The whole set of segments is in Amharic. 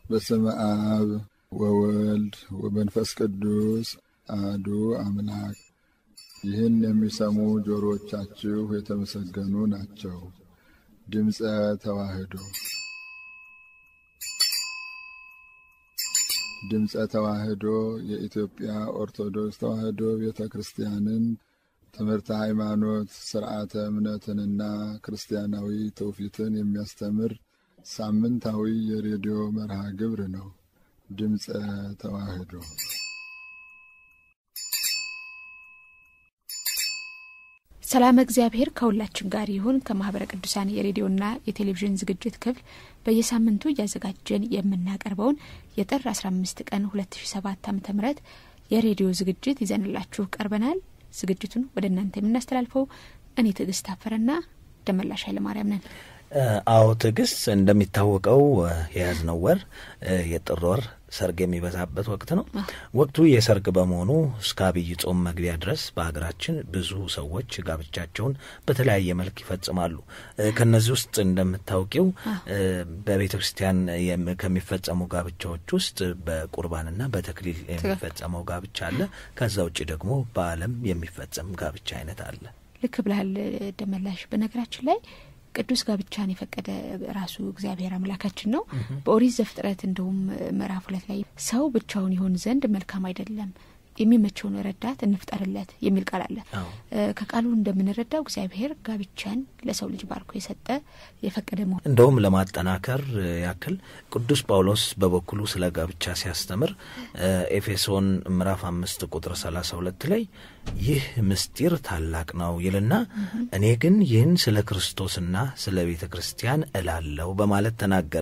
በስመ አብ ወወልድ ወመንፈስ ቅዱስ አሐዱ አምላክ። ይህን የሚሰሙ ጆሮዎቻችሁ የተመሰገኑ ናቸው። ድምፀ ተዋሕዶ ድምፀ ተዋሕዶ የኢትዮጵያ ኦርቶዶክስ ተዋሕዶ ቤተ ክርስቲያንን ትምህርተ ሃይማኖት፣ ስርዓተ እምነትንና ክርስቲያናዊ ትውፊትን የሚያስተምር ሳምንታዊ የሬዲዮ መርሃ ግብር ነው። ድምፀ ተዋሕዶ ሰላም እግዚአብሔር ከሁላችን ጋር ይሁን። ከማህበረ ቅዱሳን የሬዲዮና የቴሌቪዥን ዝግጅት ክፍል በየሳምንቱ እያዘጋጀን የምናቀርበውን የጥር 15 ቀን 2007 ዓ ም የሬዲዮ ዝግጅት ይዘንላችሁ ቀርበናል። ዝግጅቱን ወደ እናንተ የምናስተላልፈው እኔ ትዕግስት አፈረና ደመላሽ ኃይለማርያም ነን። አዎ ትዕግስት፣ እንደሚታወቀው የያዝነው ወር የጥር ወር ሰርግ የሚበዛበት ወቅት ነው። ወቅቱ የሰርግ በመሆኑ እስከ አብይ ጾም መግቢያ ድረስ በሀገራችን ብዙ ሰዎች ጋብቻቸውን በተለያየ መልክ ይፈጽማሉ። ከነዚህ ውስጥ እንደምታውቂው በቤተ ክርስቲያን ከሚፈጸሙ ጋብቻዎች ውስጥ በቁርባንና በተክሊል የሚፈጸመው ጋብቻ አለ። ከዛ ውጭ ደግሞ በዓለም የሚፈጸም ጋብቻ አይነት አለ። ልክ ብልሃል ደመላሽ። በነገራችን ላይ ቅዱስ ጋብቻን የፈቀደ ራሱ እግዚአብሔር አምላካችን ነው። በኦሪት ዘፍጥረት እንዲሁም ምዕራፍ ሁለት ላይ ሰው ብቻውን ይሆን ዘንድ መልካም አይደለም፣ የሚመቸውን ረዳት እንፍጠርለት የሚል ቃል አለ። ከቃሉ እንደምንረዳው እግዚአብሔር ጋብቻን ለሰው ልጅ ባርኮ የሰጠ የፈቀደ መሆን እንደውም ለማጠናከር ያክል ቅዱስ ጳውሎስ በበኩሉ ስለ ጋብቻ ሲያስተምር ኤፌሶን ምዕራፍ አምስት ቁጥር ሰላሳ ሁለት ላይ ይህ ምስጢር ታላቅ ነው ይልና እኔ ግን ይህን ስለ ክርስቶስና ስለ ቤተ ክርስቲያን እላለሁ በማለት ተናገረ።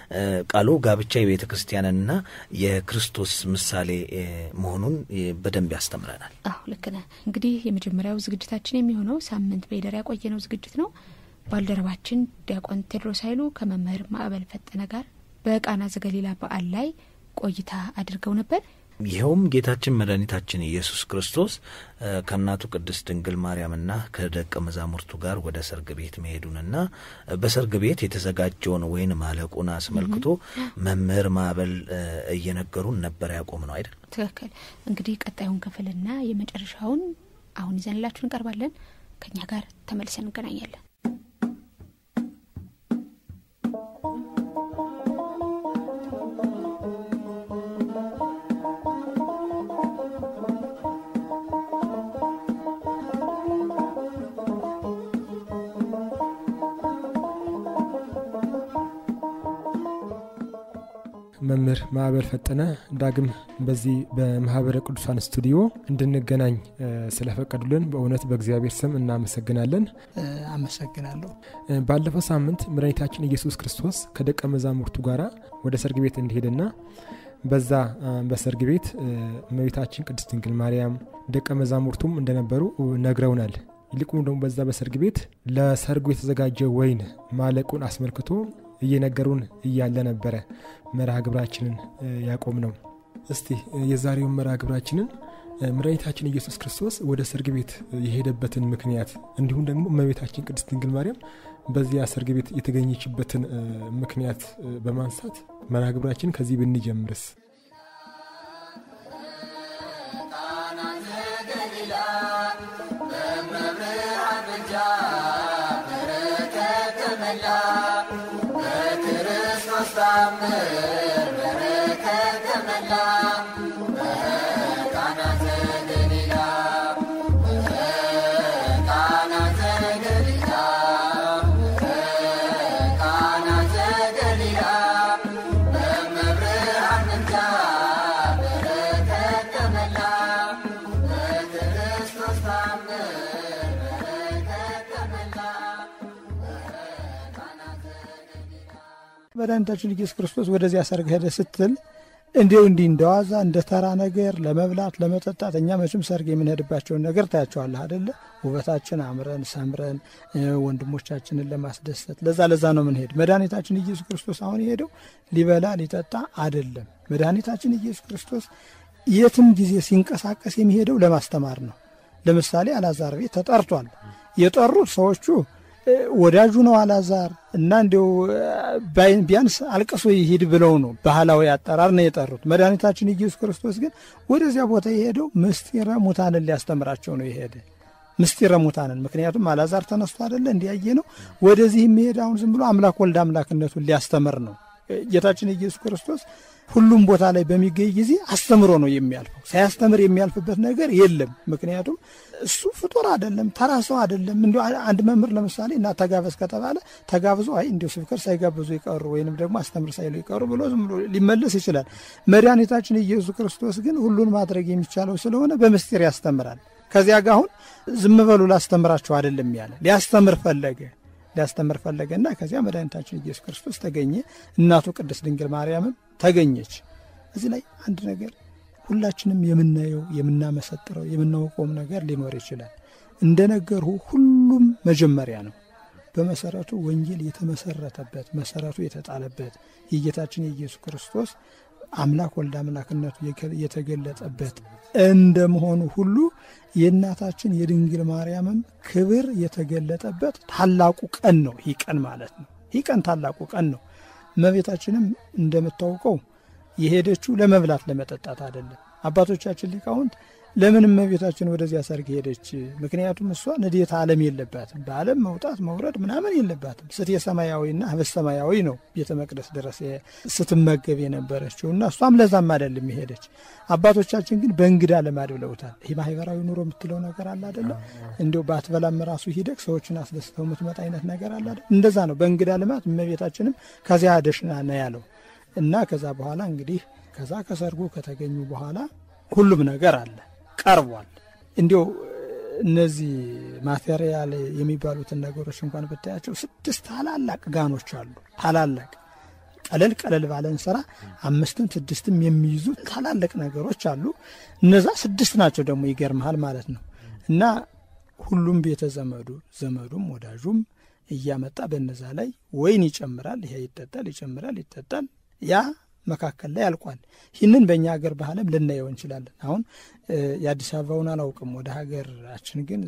ቃሉ ጋብቻ የቤተ ክርስቲያንና የክርስቶስ ምሳሌ መሆኑን በደንብ ያስተምረናል። አሁ ልክ ነህ። እንግዲህ የመጀመሪያው ዝግጅታችን የሚሆነው ሳምንት በይደር ያቆየነው ዝግጅት ነው። ባልደረባችን ዲያቆን ቴድሮስ ኃይሉ ከመምህር ማዕበል ፈጠነ ጋር በቃና ዘገሊላ በዓል ላይ ቆይታ አድርገው ነበር። ይኸውም ጌታችን መድኃኒታችን ኢየሱስ ክርስቶስ ከእናቱ ቅድስት ድንግል ማርያምና ከደቀ መዛሙርቱ ጋር ወደ ሰርግ ቤት መሄዱንና በሰርግ ቤት የተዘጋጀውን ወይን ማለቁን አስመልክቶ መምህር ማዕበል እየነገሩን ነበር ያቆም ነው አይደል? ትክክል። እንግዲህ ቀጣዩን ክፍልና የመጨረሻውን አሁን ይዘንላችሁ እንቀርባለን። ከእኛ ጋር ተመልሰን እንገናኛለን። መምህር ማዕበል ፈጠነ ዳግም በዚህ በማህበረ ቅዱሳን ስቱዲዮ እንድንገናኝ ስለፈቀዱልን በእውነት በእግዚአብሔር ስም እናመሰግናለን። አመሰግናለሁ። ባለፈው ሳምንት መድኃኒታችን ኢየሱስ ክርስቶስ ከደቀ መዛሙርቱ ጋር ወደ ሰርግ ቤት እንደሄደና በዛ በሰርግ ቤት እመቤታችን ቅድስት ድንግል ማርያም ደቀ መዛሙርቱም እንደነበሩ ነግረውናል። ይልቁም ደግሞ በዛ በሰርግ ቤት ለሰርጉ የተዘጋጀ ወይን ማለቁን አስመልክቶ እየነገሩን እያለ ነበረ መርሃ ግብራችንን ያቆም ነው። እስቲ የዛሬውን መርሃ ግብራችንን መድኃኒታችን ኢየሱስ ክርስቶስ ወደ ሰርግ ቤት የሄደበትን ምክንያት እንዲሁም ደግሞ እመቤታችን ቅድስት ድንግል ማርያም በዚያ ሰርግ ቤት የተገኘችበትን ምክንያት በማንሳት መርሃ ግብራችን ከዚህ ብንጀምርስ? መድኃኒታችን ኢየሱስ ክርስቶስ ወደዚያ ሰርግ ሄደ ስትል እንዲው እንዲህ እንደዋዛ እንደ ተራ ነገር ለመብላት ለመጠጣት፣ እኛ መቼም ሰርግ የምንሄድባቸውን ነገር ታያቸዋለህ አደለ? ውበታችን አምረን ሰምረን ወንድሞቻችንን ለማስደሰት ለዛ ለዛ ነው ምንሄድ። መድኃኒታችን ኢየሱስ ክርስቶስ አሁን የሄደው ሊበላ ሊጠጣ አደለም። መድኃኒታችን ኢየሱስ ክርስቶስ የትም ጊዜ ሲንቀሳቀስ የሚሄደው ለማስተማር ነው። ለምሳሌ አልዓዛር ቤት ተጠርቷል። የጠሩት ሰዎቹ ወዳጁ ነው አላዛር እና እንዲው ቢያንስ አልቅሶ ይሂድ ብለው ነው ባህላዊ አጠራር ነው የጠሩት። መድኃኒታችን ኢየሱስ ክርስቶስ ግን ወደዚያ ቦታ የሄደው ምስጢረ ሙታንን ሊያስተምራቸው ነው የሄደ ምስጢረ ሙታንን። ምክንያቱም አላዛር ተነስቶ አይደለ እንዲያየ ነው። ወደዚህ የሚሄድ አሁን ዝም ብሎ አምላክ ወልድ አምላክነቱን ሊያስተምር ነው። ጌታችን ኢየሱስ ክርስቶስ ሁሉም ቦታ ላይ በሚገኝ ጊዜ አስተምሮ ነው የሚያልፈው። ሳያስተምር የሚያልፍበት ነገር የለም። ምክንያቱም እሱ ፍጡር አይደለም፣ ተራ ሰው አይደለም። እንዲ አንድ መምህር ለምሳሌ እና ተጋበዝ ከተባለ ተጋብዞ አይ እንዲሁ ስብከት ሳይጋብዙ ይቀሩ ወይንም ደግሞ አስተምር ሳይሉ ይቀሩ ብሎ ዝም ብሎ ሊመለስ ይችላል። መድኃኒታችን ኢየሱስ ክርስቶስ ግን ሁሉን ማድረግ የሚቻለው ስለሆነ በምስጢር ያስተምራል። ከዚያ ጋር አሁን ዝም በሉ ላስተምራቸው አይደለም ያለ ሊያስተምር ፈለገ ሊያስተምር ፈለገና ከዚያ መድኃኒታችን ኢየሱስ ክርስቶስ ተገኘ። እናቱ ቅድስት ድንግል ማርያምም ተገኘች። እዚህ ላይ አንድ ነገር ሁላችንም የምናየው የምናመሰጥረው የምናውቀውም ነገር ሊኖር ይችላል። እንደ ነገርሁ ሁሉም መጀመሪያ ነው። በመሰረቱ ወንጌል የተመሰረተበት መሰረቱ የተጣለበት የጌታችን የኢየሱስ ክርስቶስ አምላክ ወልድ አምላክነቱ የተገለጠበት እንደመሆኑ ሁሉ የእናታችን የድንግል ማርያምም ክብር የተገለጠበት ታላቁ ቀን ነው። ይህ ቀን ማለት ነው። ይህ ቀን ታላቁ ቀን ነው። እመቤታችንም እንደምታውቀው የሄደችው ለመብላት ለመጠጣት አይደለም። አባቶቻችን ሊቃውንት ለምን እመቤታችን ወደዚያ ሰርግ ሄደች? ምክንያቱም እሷ ንዴት ዓለም የለባትም። በዓለም መውጣት መውረድ ምናምን የለባትም። ስት የሰማያዊና ህብስተ ሰማያዊ ነው ቤተ መቅደስ ድረስ ስትመገብ የነበረችው እና እሷም ለዛም አይደለም የሄደች። አባቶቻችን ግን በእንግዳ ልማድ ብለውታል። ይህ ማህበራዊ ኑሮ የምትለው ነገር አለ አይደለም። እንዲሁ በአትበላም ራሱ ሂደግ ሰዎችን አስደስተው የምትመጣ አይነት ነገር አለ አይደል? እንደዛ ነው። በእንግዳ ልማድ እመቤታችንም ከዚያ ደሽና ነው ያለው እና ከዛ በኋላ እንግዲህ ከዛ ከሰርጉ ከተገኙ በኋላ ሁሉም ነገር አለ ቀርቧል። እንዲው እነዚህ ማቴሪያል የሚባሉትን ነገሮች እንኳን ብታያቸው ስድስት ታላላቅ ጋኖች አሉ። ታላላቅ ቀለል ቀለል ባለን ስራ አምስትም ስድስትም የሚይዙ ታላላቅ ነገሮች አሉ። እነዛ ስድስት ናቸው ደግሞ ይገርመሃል ማለት ነው። እና ሁሉም ቤተ ዘመዱ ዘመዱም ወዳጁም እያመጣ በነዛ ላይ ወይን ይጨምራል። ይሄ ይጠጣል፣ ይጨምራል፣ ይጠጣል። ያ መካከል ላይ አልቋል። ይህንን በእኛ ሀገር ባህልም ልናየው እንችላለን። አሁን የአዲስ አበባውን አላውቅም። ወደ ሀገራችን ግን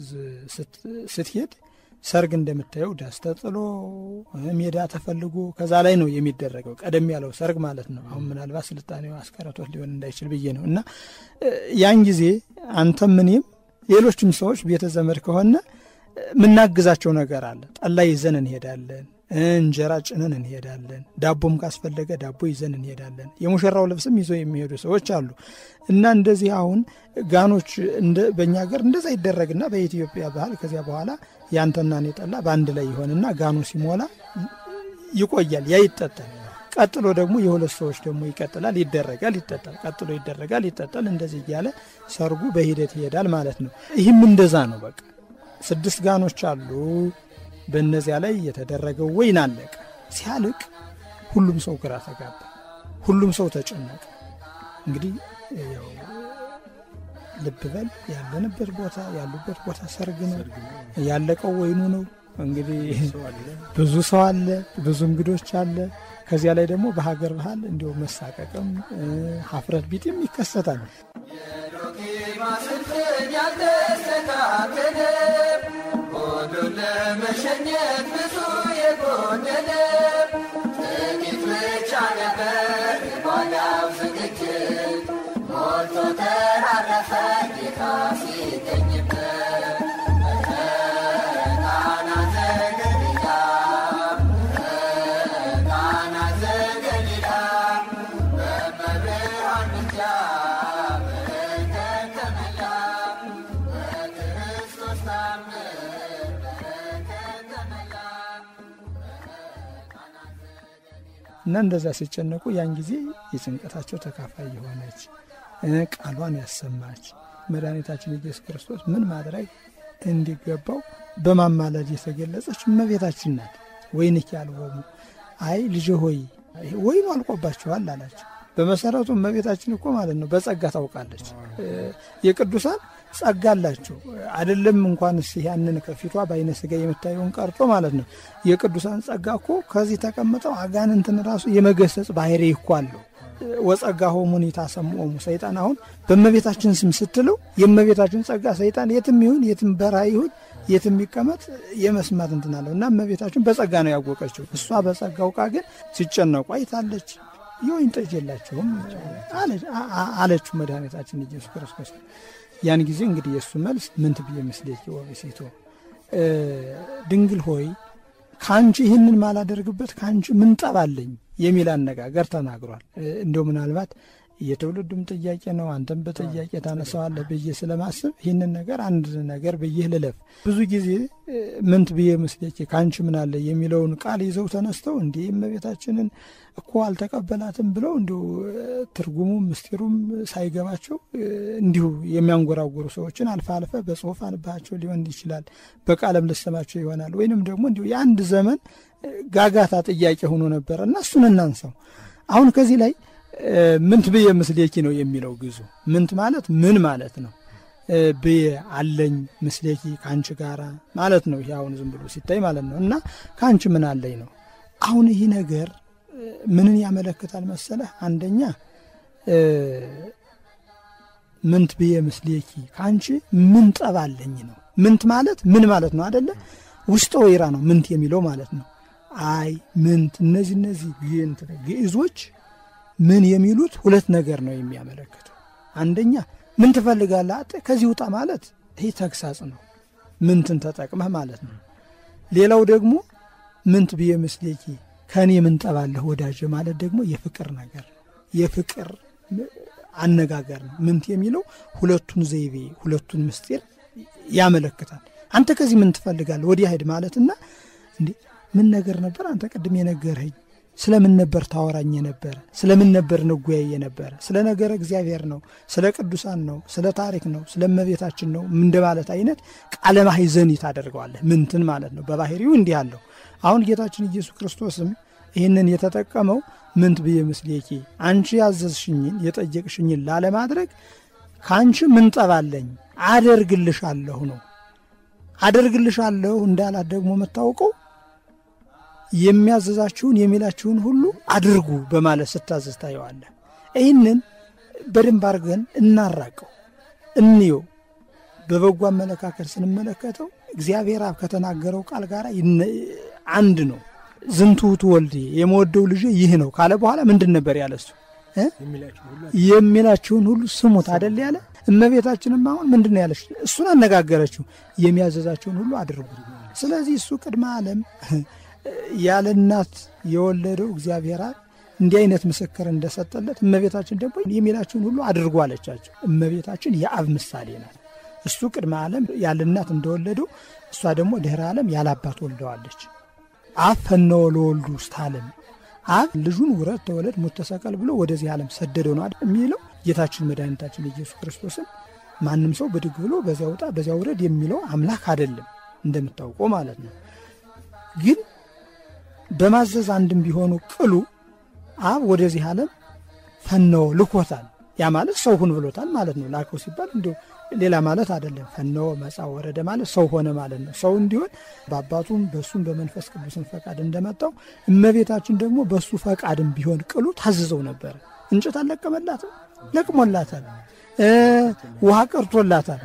ስትሄድ ሰርግ እንደምታየው ዳስ ተጥሎ ሜዳ ተፈልጎ ከዛ ላይ ነው የሚደረገው። ቀደም ያለው ሰርግ ማለት ነው። አሁን ምናልባት ስልጣኔው አስቀረቶት ሊሆን እንዳይችል ብዬ ነው። እና ያን ጊዜ አንተም እኔም ሌሎችም ሰዎች ቤተ ዘመድ ከሆነ የምናግዛቸው ነገር አለ። ጠላ ይዘን እንሄዳለን እንጀራ ጭነን እንሄዳለን። ዳቦም ካስፈለገ ዳቦ ይዘን እንሄዳለን። የሙሽራው ልብስም ይዞ የሚሄዱ ሰዎች አሉ እና እንደዚህ አሁን ጋኖች በእኛ ሀገር እንደዛ ይደረግና በኢትዮጵያ ባህል ከዚያ በኋላ ያንተና እኔ ጠላ በአንድ ላይ ይሆንና ጋኑ ሲሞላ ይቆያል። ያ ይጠጣል። ቀጥሎ ደግሞ የሁለት ሰዎች ደግሞ ይቀጥላል፣ ይደረጋል፣ ይጠጣል፣ ቀጥሎ ይደረጋል፣ ይጠጣል። እንደዚህ እያለ ሰርጉ በሂደት ይሄዳል ማለት ነው። ይህም እንደዛ ነው። በቃ ስድስት ጋኖች አሉ። በእነዚያ ላይ የተደረገው ወይን አለቀ። ሲያልቅ ሁሉም ሰው ግራ ተጋባ፣ ሁሉም ሰው ተጨነቀ። እንግዲህ ያው ልብ በል ያለንበት ቦታ ያሉበት ቦታ ሰርግ ነው፣ ያለቀው ወይኑ ነው። እንግዲህ ብዙ ሰው አለ፣ ብዙ እንግዶች አለ። ከዚያ ላይ ደግሞ በሀገር ባህል እንዲሁ መሳቀቅም ሀፍረት ቢጤም ይከሰታል። ሁሉን ለመሸኘት ብዙ የጎደለ ጥቂት ብቻ ነበር የጓዳው ዝግጅት ሞልቶ ተራረፈ ጌታ ሲገኝበት ቃና ዘገሊላ ቃና ዘገሊላ በመብርሃን ምልጃ በረከት ተመላ በክርስቶስ ታምር በረከት ተመላ እና እንደዛ ሲጨነቁ ያን ጊዜ የጭንቀታቸው ተካፋይ የሆነች ቃሏን ያሰማች መድኃኒታችን ኢየሱስ ክርስቶስ ምን ማድረግ እንዲገባው በማማለድ የተገለጸች እመቤታችን ናት። ወይንኪ አልቦሙ አይ ልጅ ሆይ ወይኑ አልቆባችኋል አላቸው። በመሰረቱ እመቤታችን እኮ ማለት ነው በጸጋ ታውቃለች። የቅዱሳን ጸጋ አላቸው አይደለም። እንኳንስ ያንን ከፊቷ በአይነ ስጋ የምታየውን ቀርቶ ማለት ነው የቅዱሳን ጸጋ እኮ ከዚህ ተቀምጠው አጋንንትን ራሱ የመገሰጽ ባህሪ እኮ አለው። ወጸጋ ሆሙን የታሰምኦሙ ሰይጣን አሁን በእመቤታችን ስም ስትለው የእመቤታችን ጸጋ ሰይጣን የትም ይሁን የትም በረሃ ይሁን የት የሚቀመጥ የመስማት እንትን አለው እና እመቤታችን በጸጋ ነው ያወቀችው። እሷ በጸጋ አውቃ ግን ሲጨነቁ አይታለች። የወይን ጠጅ የላቸውም አለችው መድኃኒታችን ኢየሱስ ክርስቶስ። ያን ጊዜ እንግዲህ የእሱ መልስ ምንት ብዬ ምስሌኪ ወብእሲቶ ድንግል ሆይ ከአንቺ ይህንን ማላደርግበት ከአንቺ ምን ጠባለኝ የሚል አነጋገር ተናግሯል። እንዲሁ ምናልባት የትውልዱም ጥያቄ ነው፣ አንተም በጥያቄ ታነሳዋለህ ብዬ ስለማስብ ይህንን ነገር አንድ ነገር ብዬ ልለፍ። ብዙ ጊዜ ምንት ብዬ ምስሌኪ ከአንቺ ምን አለ የሚለውን ቃል ይዘው ተነስተው እንዲህ እመቤታችንን እኮ አልተቀበላትም ብለው እንዲሁ ትርጉሙም ምስጢሩም ሳይገባቸው እንዲሁ የሚያንጎራጉሩ ሰዎችን አልፈ አልፈ በጽሁፍ አንባቸው ሊሆን ይችላል፣ በቃለም ልሰማቸው ይሆናል። ወይንም ደግሞ እንዲሁ የአንድ ዘመን ጋጋታ ጥያቄ ሆኖ ነበረ እና እሱን እናንሳው። አሁን ከዚህ ላይ ምንት ብዬ ምስሌኪ ነው የሚለው ግዙ ምንት ማለት ምን ማለት ነው? ብዬ አለኝ ምስሌኪ ከአንቺ ጋራ ማለት ነው። ይሄ አሁን ዝም ብሎ ሲታይ ማለት ነው እና ከአንቺ ምን አለኝ ነው። አሁን ይህ ነገር ምንን ያመለክታል መሰለህ? አንደኛ ምንት ብዬ ምስሌኪ ከአንቺ ምን ጠባለኝ ነው። ምንት ማለት ምን ማለት ነው አደለ? ውስጠ ወይራ ነው ምንት የሚለው ማለት ነው። አይ ምንት፣ እነዚህ እነዚህ ግዕዞች ምን የሚሉት ሁለት ነገር ነው የሚያመለክተው። አንደኛ ምን ትፈልጋለህ ከዚህ ውጣ ማለት ይህ ተግሳጽ ነው፣ ምንትን ተጠቅመህ ማለት ነው። ሌላው ደግሞ ምንት ብዬ ምስሌኪ ከእኔ ምን ጠባለህ ወዳጅ ማለት ደግሞ የፍቅር ነገር ነው፣ የፍቅር አነጋገር ነው። ምንት የሚለው ሁለቱን ዘይቤ ሁለቱን ምስጢር ያመለክታል። አንተ ከዚህ ምን ትፈልጋለህ ወዲያ ሂድ ማለትና እንዴ ምን ነገር ነበር አንተ ቅድም የነገርኸኝ ስለምን ነበር ታወራኝ የነበረ? ስለምን ነበር ንጉያይ የነበረ? ስለ ነገረ እግዚአብሔር ነው፣ ስለ ቅዱሳን ነው፣ ስለ ታሪክ ነው፣ ስለ እመቤታችን ነው እንደ ማለት አይነት ቃለ ማሕዘኒ ታደርገዋለህ። ምንትን ማለት ነው። በባህሪው እንዲህ አለው። አሁን ጌታችን ኢየሱስ ክርስቶስም ይህንን የተጠቀመው ምንት ብዬ ምስሌኪ አንቺ ያዘዝሽኝን የጠየቅሽኝን ላለማድረግ ከአንቺ ምን ጠባለኝ አደርግልሻለሁ ነው። አደርግልሻለሁ እንዳላት ደግሞ የምታውቀው የሚያዘዛችሁን የሚላችሁን ሁሉ አድርጉ በማለት ስታዘዝ ታየዋለህ። ይህንን በደንብ አድርገን እናራቀው፣ እንየው። በበጎ አመለካከት ስንመለከተው እግዚአብሔር አብ ከተናገረው ቃል ጋር አንድ ነው። ዝንቱ ውእቱ ወልዴ የመወደው ልጄ ይህ ነው ካለ በኋላ ምንድን ነበር ያለ እሱ የሚላችሁን ሁሉ ስሙት አደል ያለ። እመቤታችንም አሁን ምንድን ነው ያለች? እሱን አነጋገረችው። የሚያዘዛችሁን ሁሉ አድርጉ። ስለዚህ እሱ ቅድመ ዓለም ያለ እናት የወለደው እግዚአብሔር አብ እንዲህ አይነት ምስክር እንደሰጠለት እመቤታችን ደግሞ የሚላችሁን ሁሉ አድርጎ አለቻቸው። እመቤታችን የአብ ምሳሌ ናት። እሱ ቅድመ ዓለም ያለ እናት እንደወለደው እሷ ደግሞ ድኅረ ዓለም ያለ አባት ወልደዋለች። አብ ፈነወ ለወልዱ ውስተ ዓለም አብ ልጁን ውረድ ተወለድ ሞት ተሰቀል ብሎ ወደዚህ ዓለም ሰደደው ነው የሚለው ጌታችን መድኃኒታችን ኢየሱስ ክርስቶስን ማንም ሰው ብድግ ብሎ በዚያ ውጣ በዚያ ውረድ የሚለው አምላክ አይደለም እንደምታውቀው ማለት ነው ግን በማዘዝ አንድም ቢሆኑ ቅሉ አብ ወደዚህ ዓለም ፈነወ ልኮታል። ያ ማለት ሰው ሁን ብሎታል ማለት ነው። ላከው ሲባል እንዲሁ ሌላ ማለት አይደለም። ፈነወ መጻ ወረደ ማለት ሰው ሆነ ማለት ነው። ሰው እንዲሆን በአባቱም በእሱም በመንፈስ ቅዱስን ፈቃድ እንደመጣው እመቤታችን ደግሞ በእሱ ፈቃድም ቢሆን ቅሉ ታዝዘው ነበረ። እንጨት አልለቀመላትም፣ ለቅሞላታል። ውሃ ቀርቶላታል።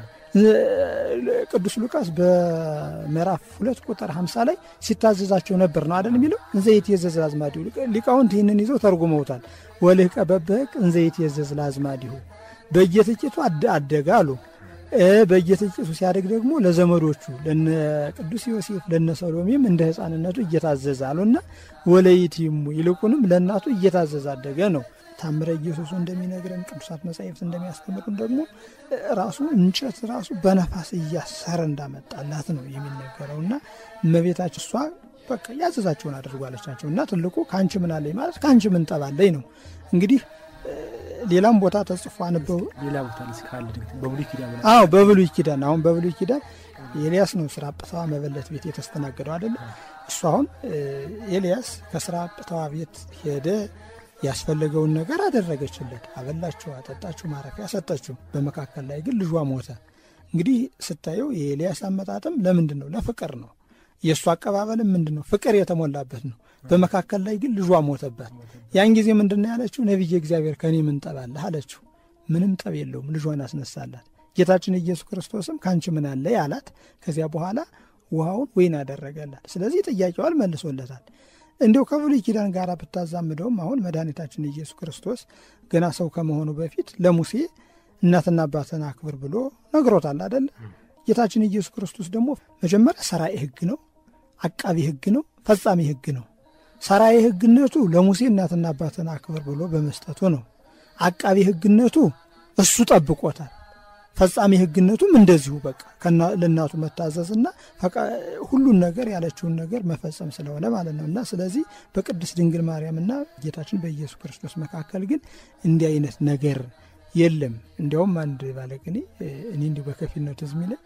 ቅዱስ ሉቃስ በምዕራፍ ሁለት ቁጥር ሀምሳ ላይ ሲታዘዛቸው ነበር ነው አደል የሚለው እንዘ ይትየዘዝ ለአዝማዲሁ ሊቃውንት ይህንን ይዘው ተርጉመውታል። ወልህቀ በበቅ እንዘ ይትየዘዝ ለአዝማዲሁ በየጥቂቱ አደገ አሉ። በየጥቂቱ ሲያደግ ደግሞ ለዘመዶቹ ለነ ቅዱስ ዮሴፍ ለነ ሰሎሜም እንደ ሕፃንነቱ እየታዘዘ አሉና ወለይቲሙ ይልቁንም ለእናቱ እየታዘዘ አደገ ነው። ታምረ ኢየሱሱ እንደሚነግረን ቅዱሳት መጻሕፍት እንደሚያስተምሩን ደግሞ ራሱ እንጨት ራሱ በነፋስ እያሰረ እንዳመጣላት ነው የሚነገረው እና እመቤታችን እሷ በቃ ያዘዛቸውን አድርጓለቻቸው እና ትልቁ ከአንቺ ምን አለኝ ማለት ከአንቺ ምን ጠባለኝ ነው እንግዲህ ሌላም ቦታ ተጽፎ አነበው ሌላ ቦታ ካለ በብሉይ ኪዳን አዎ በብሉይ ኪዳን አሁን በብሉይ ኪዳን ኤልያስ ነው ስራ አጵተዋ መበለት ቤት የተስተናገደው አይደለ እሱ አሁን ኤልያስ ከስራ አጵተዋ ቤት ሄደ ያስፈለገውን ነገር አደረገችለት አበላችሁ አጠጣችሁ ማረፊያ ሰጠችው በመካከል ላይ ግን ልጇ ሞተ እንግዲህ ስታየው የኤልያስ አመጣጥም ለምንድን ነው ለፍቅር ነው የእሱ አቀባበልም ምንድን ነው ፍቅር የተሞላበት ነው በመካከል ላይ ግን ልጇ ሞተባት ያን ጊዜ ምንድን ነው ያለችው ነቢየ እግዚአብሔር ከእኔ ምን ጠብ አለህ አለችው ምንም ጠብ የለውም ልጇን አስነሳላት ጌታችን ኢየሱስ ክርስቶስም ከአንቺ ምን አለ ያላት። ከዚያ በኋላ ውሃውን ወይን አደረገላት። ስለዚህ ጥያቄዋን መልሶለታል። እንዲው ከብሉይ ኪዳን ጋር ብታዛምደውም አሁን መድኃኒታችን ኢየሱስ ክርስቶስ ገና ሰው ከመሆኑ በፊት ለሙሴ እናትና አባትን አክብር ብሎ ነግሮታል አደለ? ጌታችን ኢየሱስ ክርስቶስ ደግሞ መጀመሪያ ሰራኤ ሕግ ነው፣ አቃቢ ሕግ ነው፣ ፈጻሚ ሕግ ነው። ሰራኤ ሕግነቱ ለሙሴ እናትና አባትን አክብር ብሎ በመስጠቱ ነው። አቃቢ ሕግነቱ እሱ ጠብቆታል። ፈጻሚ ሕግነቱም እንደዚሁ በቃ ለእናቱ መታዘዝና ሁሉን ነገር ያለችውን ነገር መፈጸም ስለሆነ ማለት ነው። እና ስለዚህ በቅድስት ድንግል ማርያምና ጌታችን በኢየሱስ ክርስቶስ መካከል ግን እንዲህ አይነት ነገር የለም። እንዲያውም አንድ ባለቅኔ እኔ እንዲሁ በከፊል ነው ትዝ የሚለኝ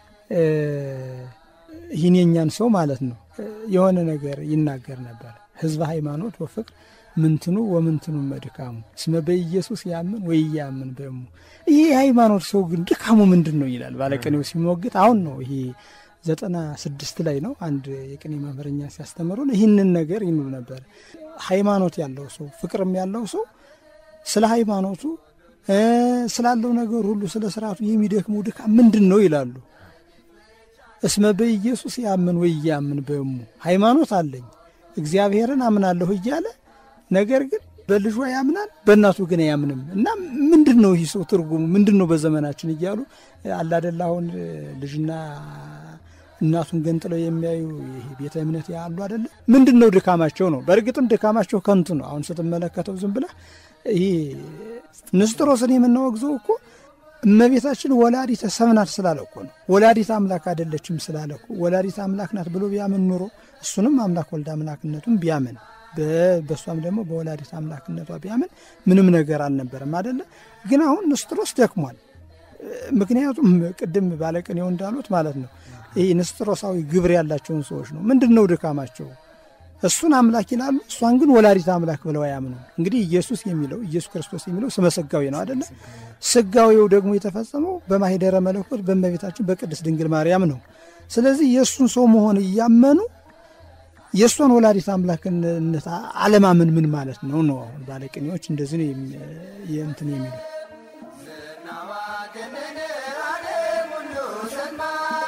ይህን የኛን ሰው ማለት ነው የሆነ ነገር ይናገር ነበር። ህዝበ ሃይማኖት ወፍቅር ምንትኑ ወምንትኑ መድካሙ እስመ በኢየሱስ ያምን ወይ ያምን በሙ። ይህ የሃይማኖት ሰው ግን ድካሙ ምንድን ነው ይላል ባለቅኔው ሲሞግት። አሁን ነው ይሄ ዘጠና ስድስት ላይ ነው አንድ የቅኔ መምህረኛ ሲያስተምሩን ይህንን ነገር ይኑር ነበር። ሃይማኖት ያለው ሰው ፍቅርም ያለው ሰው ስለ ሃይማኖቱ ስላለው ነገር ሁሉ ስለ ስርዓቱ የሚደክመው ድካም ምንድን ነው ይላሉ። እስመ በኢየሱስ ያምን ወይ ያምን በሙ ሃይማኖት አለኝ እግዚአብሔርን አምናለሁ እያለ ነገር ግን በልጇ ያምናል፣ በእናቱ ግን አያምንም። እና ምንድን ነው ይህ ሰው ትርጉሙ ምንድን ነው በዘመናችን እያሉ አላደላ አሁን ልጅና እናቱን ገንጥለው የሚያዩ ይሄ ቤተ እምነት ያሉ አደለ? ምንድን ነው ድካማቸው ነው። በእርግጥም ድካማቸው ከንቱ ነው። አሁን ስትመለከተው ዝም ብለህ ይሄ ንስጥሮስን የምናወግዘው እኮ እመቤታችን ወላዲተ ሰብ ናት ስላለ እኮ ነው። ወላዲተ አምላክ አይደለችም ስላለ እኮ ወላዲተ አምላክ ናት ብሎ ቢያምን ኑሮ እሱንም አምላክ ወልድ አምላክነቱን ቢያምን በእሷም ደግሞ በወላዲተ አምላክነቷ ቢያምን ምንም ነገር አልነበረም አደለ። ግን አሁን ንስጥሮስ ደክሟል። ምክንያቱም ቅድም ባለቅኔው እንዳሉት ማለት ነው ይህ ንስጥሮሳዊ ግብር ያላቸውን ሰዎች ነው። ምንድን ነው ድካማቸው? እሱን አምላክ ይላሉ፣ እሷን ግን ወላዲተ አምላክ ብለው አያምኑ። እንግዲህ ኢየሱስ የሚለው ኢየሱስ ክርስቶስ የሚለው ስመ ስጋዌ ነው አደለ? ስጋዌው ደግሞ የተፈጸመው በማሂደረ መለኮት በእመቤታችን በቅድስት ድንግል ማርያም ነው። ስለዚህ የእሱን ሰው መሆን እያመኑ የእሷን ወላዲተ አምላክነት አለማመን ምን ማለት ነው ነው? አሁን ባለቅኔዎች እንደዚህ ነው እንትን የሚሉ ዝናዋ ከምድር ዓለም ሁሉ ሰማ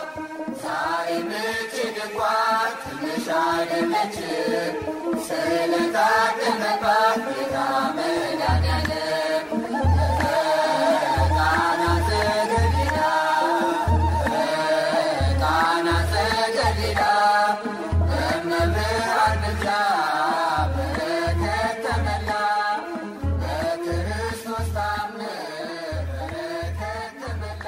ሳይምችል እንኳ ትንሽ አይደለችም ስለታተመባት ጌታ መድኃኒዓለም ቃና ዘገሊላ ቃና ዘገሊላ በመብርሃን ምልጃ በረከት ተመላ በክርስቶስ ታምር በረከት ተመላ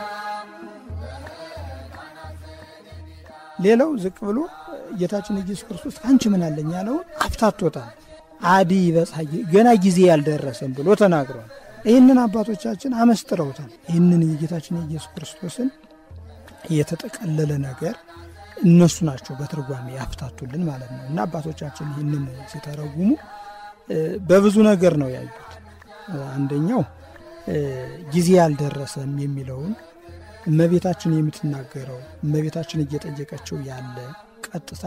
በቃና ዘገሊላ ሌላው ዝቅ ብሎ ጌታችን ኢየሱስ ክርስቶስ ከአንቺ ምን አለኝ ያለውን አፍታቶታል። አዲ በፀሐይ ገና ጊዜ ያልደረሰም ብሎ ተናግሯል። ይህንን አባቶቻችን አመስጥረውታል። ይህንን የጌታችን የኢየሱስ ክርስቶስን የተጠቀለለ ነገር እነሱ ናቸው በትርጓሜ ያፍታቱልን ማለት ነው። እና አባቶቻችን ይህንን ሲተረጉሙ በብዙ ነገር ነው ያዩት። አንደኛው ጊዜ ያልደረሰም የሚለውን እመቤታችን የምትናገረው እመቤታችን እየጠየቀችው ያለ ቀጥታ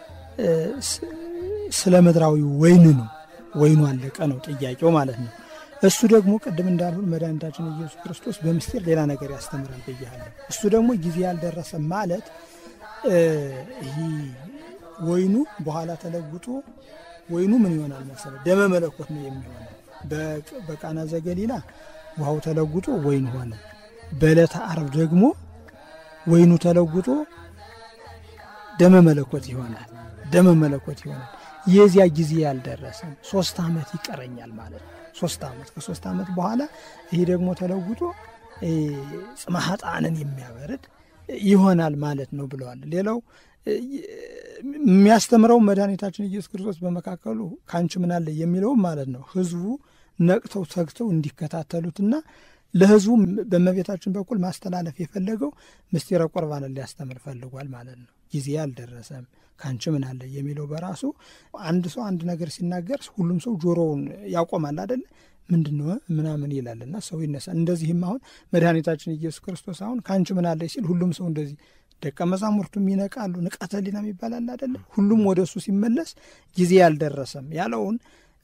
ስለ ምድራዊ ወይን ነው። ወይኑ አለቀ ነው ጥያቄው ማለት ነው። እሱ ደግሞ ቅድም እንዳልሁ መድኃኒታችን ኢየሱስ ክርስቶስ በምስጢር ሌላ ነገር ያስተምራል ብያለሁ። እሱ ደግሞ ጊዜ ያልደረሰ ማለት ይህ ወይኑ በኋላ ተለውጦ ወይኑ ምን ይሆናል መሰለ ደመ መለኮት ነው የሚሆነው። በቃና ዘገሊላ ውሃው ተለውጦ ወይን ሆነ። በዕለተ ዓርብ ደግሞ ወይኑ ተለውጦ ደመ መለኮት ይሆናል። ደመ መለኮት ይሆናል። የዚያ ጊዜ ያልደረሰም ሶስት ዓመት ይቀረኛል ማለት ነው። ሶስት ዓመት ከሶስት ዓመት በኋላ ይሄ ደግሞ ተለውጦ ጽመ ኃጥአንን የሚያበርድ ይሆናል ማለት ነው ብለዋል። ሌላው የሚያስተምረው መድኃኒታችን ኢየሱስ ክርስቶስ በመካከሉ ከአንቺ ምን አለ የሚለውም ማለት ነው ህዝቡ ነቅተው ተግተው እንዲከታተሉትና ለህዝቡ በእመቤታችን በኩል ማስተላለፍ የፈለገው ምስጢረ ቁርባንን ሊያስተምር ፈልጓል ማለት ነው። ጊዜ አልደረሰም ከአንቺ ምን አለ የሚለው በራሱ አንድ ሰው አንድ ነገር ሲናገር ሁሉም ሰው ጆሮውን ያቆማል አደለ? ምንድን ነው ምናምን ይላልና ሰው ይነሳል። እንደዚህም አሁን መድኃኒታችን ኢየሱስ ክርስቶስ አሁን ከአንቺ ምን አለ ሲል ሁሉም ሰው እንደዚህ ደቀ መዛሙርቱም ይነቃሉ። ንቃተ ህሊና ይባላል አደለ? ሁሉም ወደ እሱ ሲመለስ ጊዜ አልደረሰም ያለውን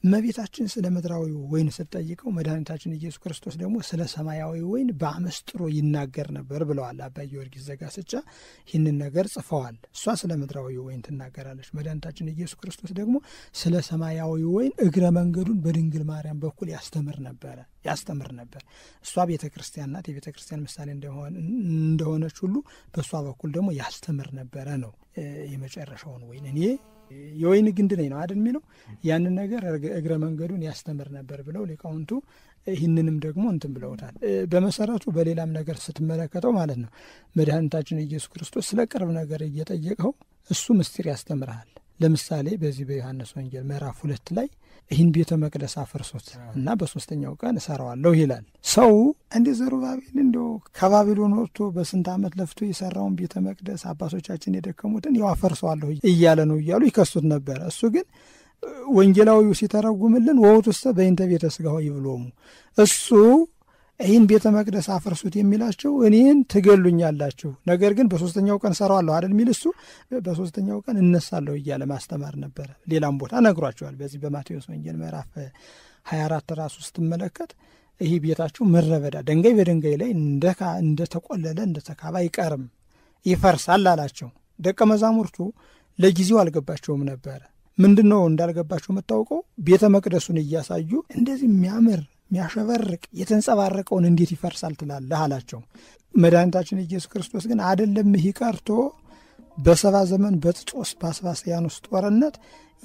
እመቤታችን ስለ ምድራዊ ወይን ስትጠይቀው መድኃኒታችን ኢየሱስ ክርስቶስ ደግሞ ስለ ሰማያዊ ወይን በአመስጥሮ ይናገር ነበር ብለዋል አባ ጊዮርጊስ ዘጋስጫ። ይህንን ነገር ጽፈዋል። እሷ ስለ ምድራዊ ወይን ትናገራለች። መድኃኒታችን ኢየሱስ ክርስቶስ ደግሞ ስለ ሰማያዊ ወይን እግረ መንገዱን በድንግል ማርያም በኩል ያስተምር ነበረ ያስተምር ነበር። እሷ ቤተ ክርስቲያን ናት። የቤተ ክርስቲያን ምሳሌ እንደሆነች ሁሉ በእሷ በኩል ደግሞ ያስተምር ነበረ ነው የመጨረሻውን ወይን እኔ የወይን ግንድ ነኝ ነው አይደል የሚለው ያንን ነገር እግረ መንገዱን ያስተምር ነበር ብለው ሊቃውንቱ ይህንንም ደግሞ እንትን ብለውታል። በመሰረቱ በሌላም ነገር ስትመለከተው ማለት ነው መድኃኒታችን ኢየሱስ ክርስቶስ ስለ ቅርብ ነገር እየጠየቀው እሱ ምስጢር ያስተምርሃል። ለምሳሌ በዚህ በዮሐንስ ወንጌል ምዕራፍ ሁለት ላይ ይህን ቤተ መቅደስ አፍርሶት እና በሶስተኛው ቀን እሰራዋለሁ ይላል። ሰው እንደ ዘሩባቤል እንዲ ከባቢሎን ወጥቶ በስንት ዓመት ለፍቶ የሰራውን ቤተ መቅደስ አባቶቻችን የደከሙትን ያው አፈርሰዋለሁ እያለ ነው እያሉ ይከሱት ነበረ። እሱ ግን ወንጌላዊው ሲተረጉምልን ወውቱሰ በይንተ ቤተ ሥጋሁ ይብሎሙ እሱ ይህን ቤተ መቅደስ አፍርሱት የሚላቸው እኔን ትገሉኛላችሁ፣ ነገር ግን በሶስተኛው ቀን ሰራዋለሁ አይደል የሚል እሱ በሶስተኛው ቀን እነሳለሁ እያለ ማስተማር ነበረ። ሌላም ቦታ ነግሯቸዋል። በዚህ በማቴዎስ ወንጌል ምዕራፍ 24 ራሱ ስትመለከት ይህ ቤታችሁ ምድረ በዳ ድንጋይ በድንጋይ ላይ እንደተቆለለ እንደተካባ አይቀርም ይፈርሳል አላቸው። ደቀ መዛሙርቱ ለጊዜው አልገባቸውም ነበረ። ምንድን ነው እንዳልገባቸው የምታውቀው ቤተ መቅደሱን እያሳዩ እንደዚህ የሚያምር የሚያሸበርቅ የተንጸባረቀውን እንዴት ይፈርሳል ትላለህ አላቸው። መድኃኒታችን ኢየሱስ ክርስቶስ ግን አደለም ይህ ቀርቶ በሰባ ዘመን በጥጦስ በአስባስያኖስ ጦርነት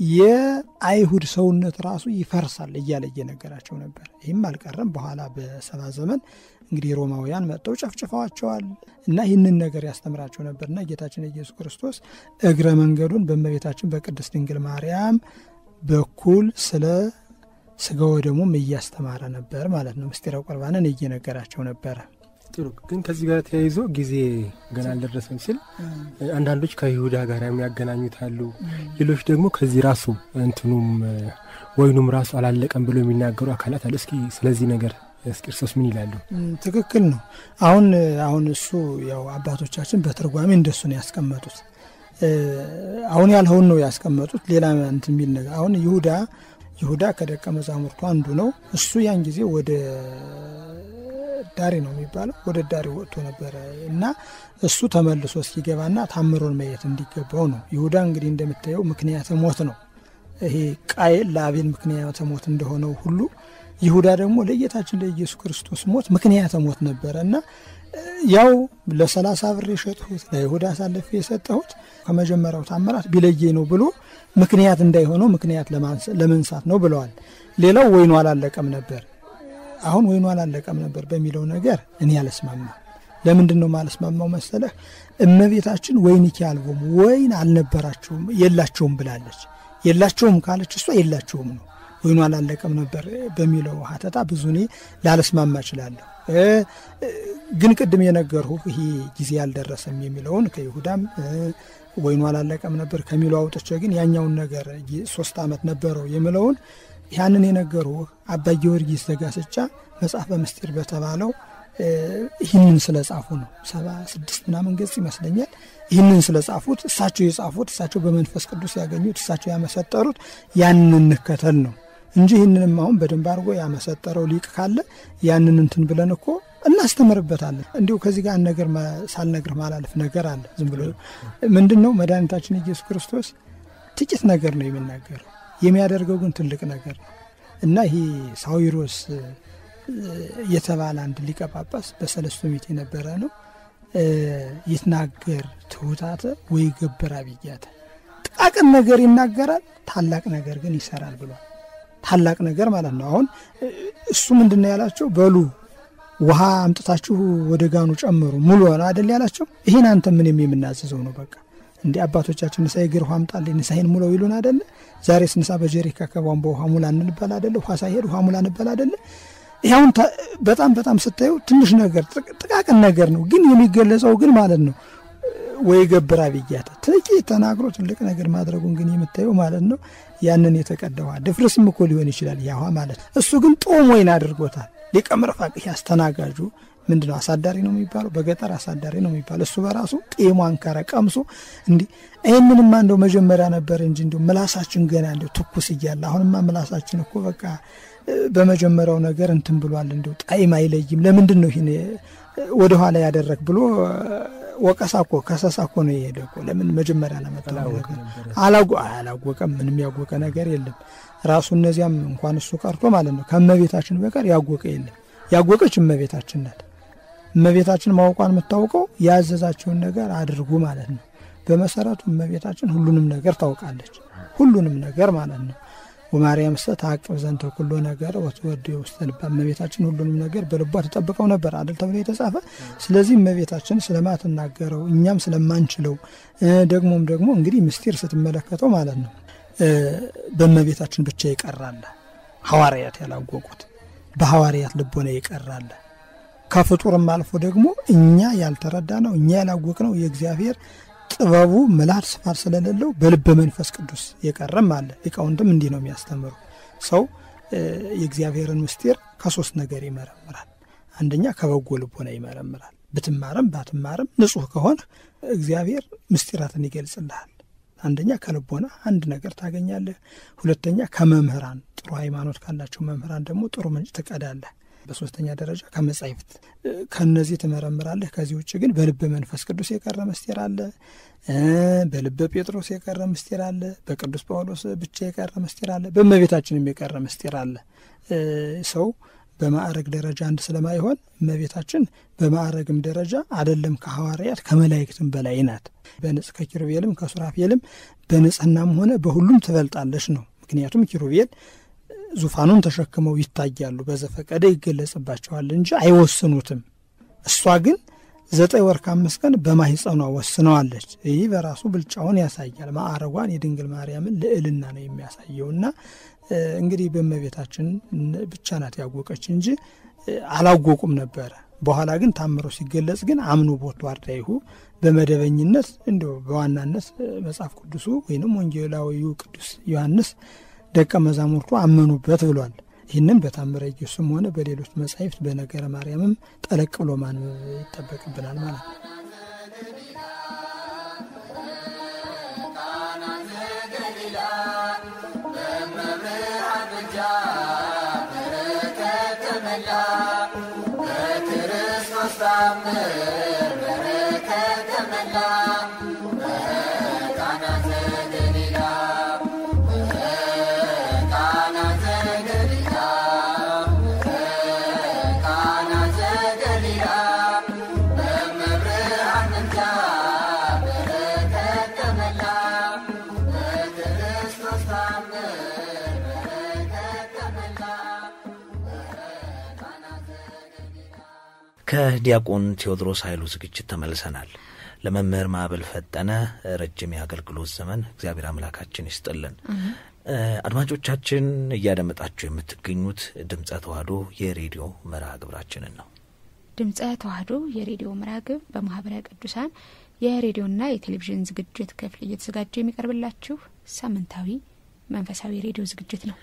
የአይሁድ ሰውነት ራሱ ይፈርሳል እያለ እየነገራቸው ነበር። ይህም አልቀረም። በኋላ በሰባ ዘመን እንግዲህ ሮማውያን መጥተው ጨፍጭፈዋቸዋል እና ይህንን ነገር ያስተምራቸው ነበርና ጌታችን ኢየሱስ ክርስቶስ እግረ መንገዱን በእመቤታችን በቅድስት ድንግል ማርያም በኩል ስለ ስጋ ወደሙም እያስተማረ ነበር ማለት ነው። ምስጢረ ቁርባንን እየነገራቸው ነበረ። ጥሩ ግን ከዚህ ጋር ተያይዞ ጊዜ ገና አልደረሰም ሲል አንዳንዶች ከይሁዳ ጋር የሚያገናኙት አሉ። ሌሎች ደግሞ ከዚህ ራሱ እንትኑም ወይኑም ራሱ አላለቀም ብሎ የሚናገሩ አካላት አሉ። እስኪ ስለዚህ ነገር እስኪ እርሶስ ምን ይላሉ? ትክክል ነው። አሁን አሁን እሱ ያው አባቶቻችን በትርጓሜ እንደሱ ነው ያስቀመጡት። አሁን ያልኸውን ነው ያስቀመጡት። ሌላ እንትን የሚል ነገር አሁን ይሁዳ ይሁዳ ከደቀ መዛሙርቱ አንዱ ነው። እሱ ያን ጊዜ ወደ ዳሬ ነው የሚባለው ወደ ዳሬ ወጥቶ ነበረ እና እሱ ተመልሶ እስኪገባና ታምሮን ማየት እንዲገባው ነው። ይሁዳ እንግዲህ እንደምታየው ምክንያተ ሞት ነው። ይሄ ቃየል ለአቤል ምክንያተ ሞት እንደሆነው ሁሉ ይሁዳ ደግሞ ለጌታችን ለኢየሱስ ክርስቶስ ሞት ምክንያተ ሞት ነበረ እና ያው ለሰላሳ ብር የሸጥሁት ለይሁዳ አሳልፌ የሰጠሁት ከመጀመሪያው ታምራት ቢለየኝ ነው ብሎ ምክንያት እንዳይሆነው ምክንያት ለመንሳት ነው ብለዋል። ሌላው ወይኑ አላለቀም ነበር። አሁን ወይኑ አላለቀም ነበር በሚለው ነገር እኔ አልስማማ። ለምንድን ነው ማልስማማው መሰለህ? እመቤታችን ወይንኪ አልቦሙ ወይን አልነበራቸውም የላቸውም ብላለች። የላቸውም ካለች እሷ የላቸውም ነው። ወይኑ አላለቀም ነበር በሚለው ሀተታ ብዙ እኔ ላልስማማ እችላለሁ። ግን ቅድም የነገርሁ ይሄ ጊዜ አልደረሰም የሚለውን ከይሁዳም ወይኑ አላለቀም ነበር ከሚለው አውጥቼ ግን ያኛውን ነገር ሶስት ዓመት ነበረው የምለውን ያንን የነገሩ አባ ጊዮርጊስ ዘጋስጫ መጽሐፈ ምስጢር በተባለው ይህንን ስለ ጻፉ ነው። ሰባ ስድስት ምናምን ገጽ ይመስለኛል። ይህንን ስለ ጻፉት እሳቸው የጻፉት እሳቸው በመንፈስ ቅዱስ ያገኙት እሳቸው ያመሰጠሩት ያንን እንከተል ነው እንጂ ይህንንም አሁን በደንብ አድርጎ ያመሰጠረው ሊቅ ካለ ያንን እንትን ብለን እኮ እናስተምርበታለን። እንዲሁ ከዚህ ጋር ነገር ሳልነግር ማላለፍ ነገር አለ። ዝም ብሎ ምንድን ነው መድኃኒታችን ኢየሱስ ክርስቶስ ጥቂት ነገር ነው የሚናገረው የሚያደርገው ግን ትልቅ ነገር ነው እና ይሄ ሳዊሮስ የተባለ አንድ ሊቀ ጳጳስ በሰለስቱ ምዕት የነበረ ነው። ይትናገር ትሑታተ ወይ ገብር አብያተ፣ ጥቃቅን ነገር ይናገራል፣ ታላቅ ነገር ግን ይሰራል ብሏል። ታላቅ ነገር ማለት ነው። አሁን እሱ ምንድን ነው ያላቸው? በሉ ውሃ አምጥታችሁ ወደ ጋኑ ጨምሩ ሙሉ ሆነ አደል ያላቸው። ይህን አንተ ምንም የምናዘዘው ነው በቃ እንዲህ አባቶቻችን ንሳ የግር ውሃ አምጣልኝ ንሳይን ሙለው ይሉን አደለ? ዛሬ ስንሳ በጀሪካ ከቧንቧ ውሃ ሙላ እንበል አደለ? ውሃ ሳይሄድ ውሃ ሙላ እንበል አደለ? ይኸውን በጣም በጣም ስታየው ትንሽ ነገር ጥቃቅን ነገር ነው፣ ግን የሚገለጸው ግን ማለት ነው ወይ ገብር አብያተ ጥቂት ተናግሮ ትልቅ ነገር ማድረጉን ግን የምታየው ማለት ነው ያንን የተቀዳ ውሃ ድፍርስም እኮ ሊሆን ይችላል ያ ውሃ ማለት ነው። እሱ ግን ጦም ወይን አድርጎታል። ሊቀ ምርፋቅ አስተናጋጁ ምንድነው አሳዳሪ ነው የሚባለው፣ በገጠር አሳዳሪ ነው የሚባለው። እሱ በራሱ ጤሟን ከረ ቀምሶ እንዲህ ይህንንማ እንደው መጀመሪያ ነበር እንጂ እንደው ምላሳችን ገና እንደው ትኩስ እያለ አሁንማ ምላሳችን እኮ በቃ በመጀመሪያው ነገር እንትን ብሏል። እንደው ጣዕም አይለይም። ለምንድን ነው ይህን ወደኋላ ያደረግ ብሎ ወቀሳ እኮ ከሰሳ እኮ ነው የሄደ እኮ። ለምን መጀመሪያ ለመጣው ነገር አላወቀም። ምንም ያወቀ ነገር የለም። ራሱ እነዚያም እንኳን እሱ ቀርቶ ማለት ነው ከእመቤታችን በቀር ያወቀ የለም። ያወቀች እመቤታችን ናት። እመቤታችን ማወቋን የምታውቀው ያዘዛቸውን ነገር አድርጉ ማለት ነው። በመሰረቱ እመቤታችን ሁሉንም ነገር ታውቃለች። ሁሉንም ነገር ማለት ነው። ወማርያም ሰ ታቅብ ዘንተ ኩሎ ነገር ወትወድ ውስተ ልባ እመቤታችን ሁሉንም ነገር በልቧ ተጠብቀው ነበር አደል ተብሎ የተጻፈ። ስለዚህ እመቤታችን ስለማትናገረው እኛም ስለማንችለው ደግሞም ደግሞ እንግዲህ ምስጢር ስትመለከተው ማለት ነው በእመቤታችን ብቻ ይቀራለ ሐዋርያት ያላወቁት በሐዋርያት ልቦና ይቀራለ ከፍጡርም አልፎ ደግሞ እኛ ያልተረዳ ነው እኛ ያላወቅ ነው የእግዚአብሔር ጥበቡ ምልአት ስፋት ስለሌለው በልበ መንፈስ ቅዱስ የቀረም አለ። ሊቃውንትም እንዲህ ነው የሚያስተምሩ። ሰው የእግዚአብሔርን ምስጢር ከሶስት ነገር ይመረምራል። አንደኛ ከበጎ ልቦና ይመረምራል። ብትማርም ባትማርም ንጹሕ ከሆነ እግዚአብሔር ምስጢራትን ይገልጽልሃል። አንደኛ ከልቦና አንድ ነገር ታገኛለህ። ሁለተኛ ከመምህራን ጥሩ ሃይማኖት ካላቸው መምህራን ደግሞ ጥሩ ምንጭ ትቀዳለህ። በሶስተኛ ደረጃ ከመጻሕፍት ከነዚህ ትመረምራለህ። ከዚህ ውጭ ግን በልበ መንፈስ ቅዱስ የቀረ ምስጢር አለ፣ በልበ ጴጥሮስ የቀረ ምስጢር አለ፣ በቅዱስ ጳውሎስ ብቻ የቀረ ምስጢር አለ፣ በእመቤታችንም የቀረ ምስጢር አለ። ሰው በማዕረግ ደረጃ አንድ ስለማይሆን እመቤታችን በማዕረግም ደረጃ አደለም ከሐዋርያት ከመላእክትም በላይ ናት። በንጽ ከኪሩቤልም ከሱራፌልም በንጽህናም ሆነ በሁሉም ትበልጣለች ነው። ምክንያቱም ኪሩቤል ዙፋኑን ተሸክመው ይታያሉ፣ በዘፈቀደ ይገለጽባቸዋል እንጂ አይወስኑትም። እሷ ግን ዘጠኝ ወር ከአምስት ቀን በማህፀኗ ወስነዋለች። ይህ በራሱ ብልጫውን ያሳያል። ማዕረጓን የድንግል ማርያምን ልዕልና ነው የሚያሳየውና እንግዲህ በእመቤታችን ብቻ ናት ያወቀች እንጂ አላወቁም ነበረ። በኋላ ግን ታምሮ ሲገለጽ ግን አምኖ ቦቱ አርዳይሁ በመደበኝነት እንዲሁ በዋናነት መጽሐፍ ቅዱሱ ወይንም ወንጌላዊው ቅዱስ ዮሐንስ ደቀ መዛሙርቱ አመኑበት ብሏል። ይህንን በታምረ ኢየሱስም ሆነ በሌሎች መጻሕፍት በነገረ ማርያምም ጠለቅ ብሎ ማንበብ ይጠበቅብናል ማለት ነው። ከዲያቆን ቴዎድሮስ ኃይሉ ዝግጅት ተመልሰናል። ለመምህር ማዕበል ፈጠነ ረጅም የአገልግሎት ዘመን እግዚአብሔር አምላካችን ይስጥልን። አድማጮቻችን እያደመጣችሁ የምትገኙት ድምፀ ተዋህዶ የሬዲዮ መርሃ ግብራችንን ነው። ድምፀ ተዋህዶ የሬዲዮ መርሃ ግብር በማህበረ ቅዱሳን የሬዲዮና የቴሌቪዥን ዝግጅት ክፍል እየተዘጋጀ የሚቀርብላችሁ ሳምንታዊ መንፈሳዊ ሬዲዮ ዝግጅት ነው።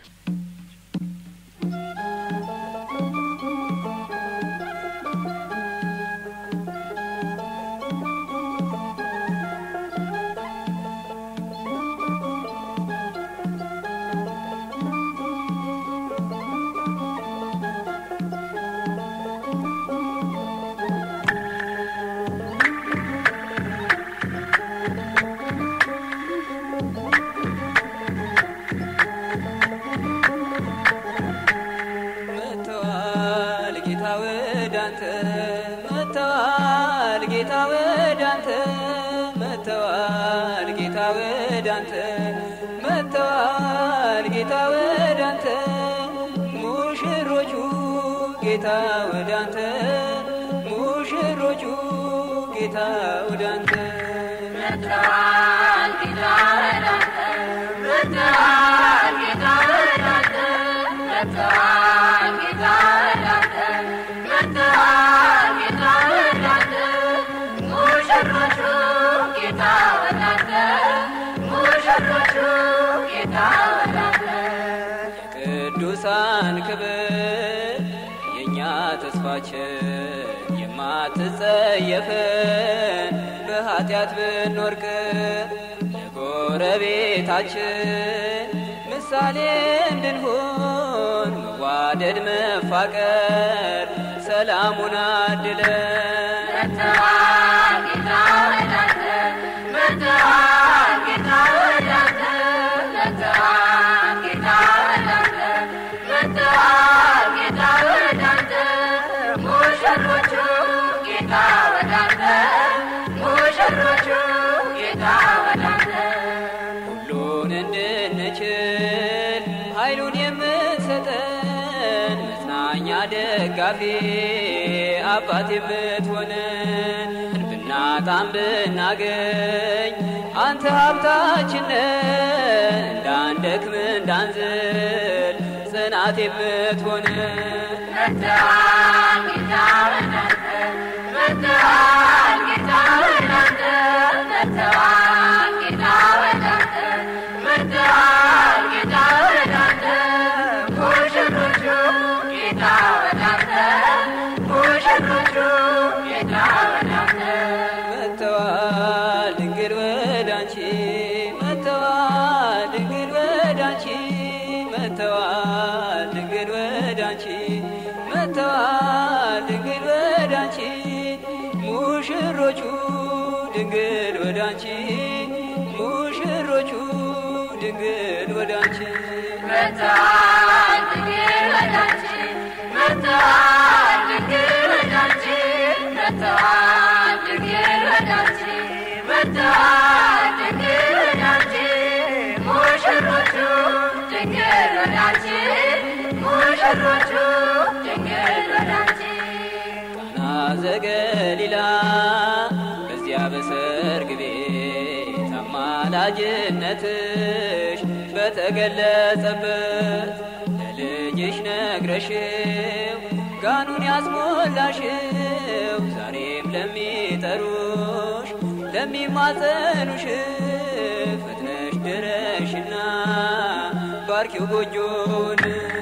ጌታ ወዳንተ ሙሽሮቹ ጌታ ወዳንተ መጥተዋል ጌታ ወዳንተ መጥተዋል ጌታ ወዳንተ መጥተዋል ጌታ ወዳንተ መጥተዋል ጌታ ወዳንተ ሙሽሮቹ ጌታ ወዳንተ ሙሽሮቹ ጌታ ወዳንተ ቅዱሳን ክብር የእኛ ተስፋችን አስጸየፈን በኃጢአት ብንወርቅ ለጎረቤታችን ምሳሌ እንድንሆን መዋደድ መፋቀር ሰላሙን አድለን መጥተዋል ጌታ ወደ አንተ መጥተዋል ጌታ ወደ አንተ መጥተዋል ጌታ ወደ አንተ መጥተዋል ጌታ ወደ አንተ ሙሽሮቹ ጌታ ወደ አንተ ሙሽሮቹ ጌታ ወደ አንተ ሁሉን እንድንችል ኃይሉን የምትሰጠን መጽናኛ ደጋፊ አባት የምትሆነን ብናጣም ብናገኝ አንተ ሀብታችን ነህ። እንዳንደክም እንዳንዝል ጽናት የምትሆነን መጥተዋል ጌታ ወደ አንተ መጥተዋል ጌታ ወደ አንተ መጥተዋል ጌታ ወደ አንተ መጥተዋል ጌታ ወደ አንተ ሙሽሮቹ ጌታ ወደ አንተ ሙሽሮቹ ጌታ ወደ አንተ መጥተዋል ድንግል ወደ አንቺ መጥተዋል ድንግል ወደ አንቺ መጥተዋል ድንግል ወደ አንቺ መጥተዋል ድንግል ወደ አንቺ ሙሽሮቹ ድንግል ወደ አንቺ ሙሽሮቹ ድንግል ወደ አንቺ መጥተዋል ድንግል ወደ አንቺ መጥተዋል ድንግል ወደ አንቺ መጥተዋል ድንግል ወደ አንቺ መጥተዋል ድንግል ወደ አንቺ ሙሽሮቹ ድንግል ወደ አንቺ ሙሽሮቹ ድንግል ወደ አንቺ ቃና ዘገሊላ በዚያ በሰርግ ቤት አማላጅነትሽ በተገለጸበት ለልጅሽ ነግረሽው ጋኑን ያስሞላሽው ዛሬም ለሚጠሩሽ ለሚማጸኑሽ ፈጥነሽ ድረሽና ባርኪው ጎጆን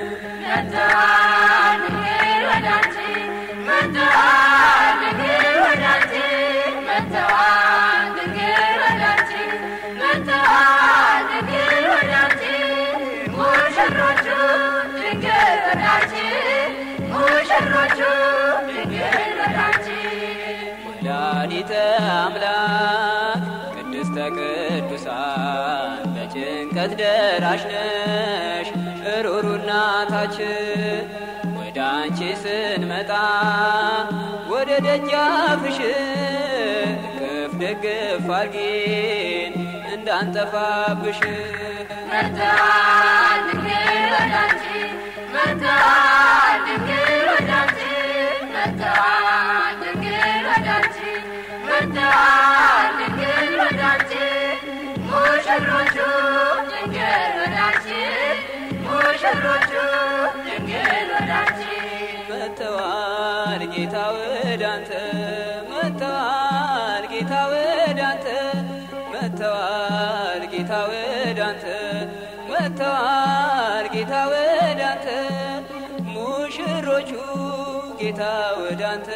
መጥተዋል ድንግል ወደ አንቺ መጥተዋል ድንግል ወደ አንቺ መጥተዋል ድንግል ወደ አንቺ መጥተዋል ድንግል ወደ አንቺ ሙሽሮቹ ድንግል ወደ አንቺ ሙሽሮቹ ድንግል ወደ አንቺ ወላዲተ አምላክ ቅድስተ ቅዱሳን በጭንቀት ደራሽ ነሽ ሩሩ እናታችን ወደ አንቺ ስንመጣ ወደ ደጃፍሽ እቅፍ ደግፍ አርጊን እንዳንጠፋብሽ መጥተዋል ድንግል ወደ አንቺ መጥተዋል ድንግል ወደ አንቺ መጥተዋል ድንግል ወደ አንቺ መጥተዋል ድንግል ወደ አንቺ ሙሽሮቹ ድንግል ወደ አንቺ ሙሽሮቹ ድንግል ወደ አንቺ መጥተዋል ጌታ ወደ አንተ መጥተዋል ጌታ ወደ አንተ መጥተዋል ጌታ ወደ አንተ መጥተዋል ጌታ ወደ አንተ ሙሽሮቹ ጌታ ወደ አንተ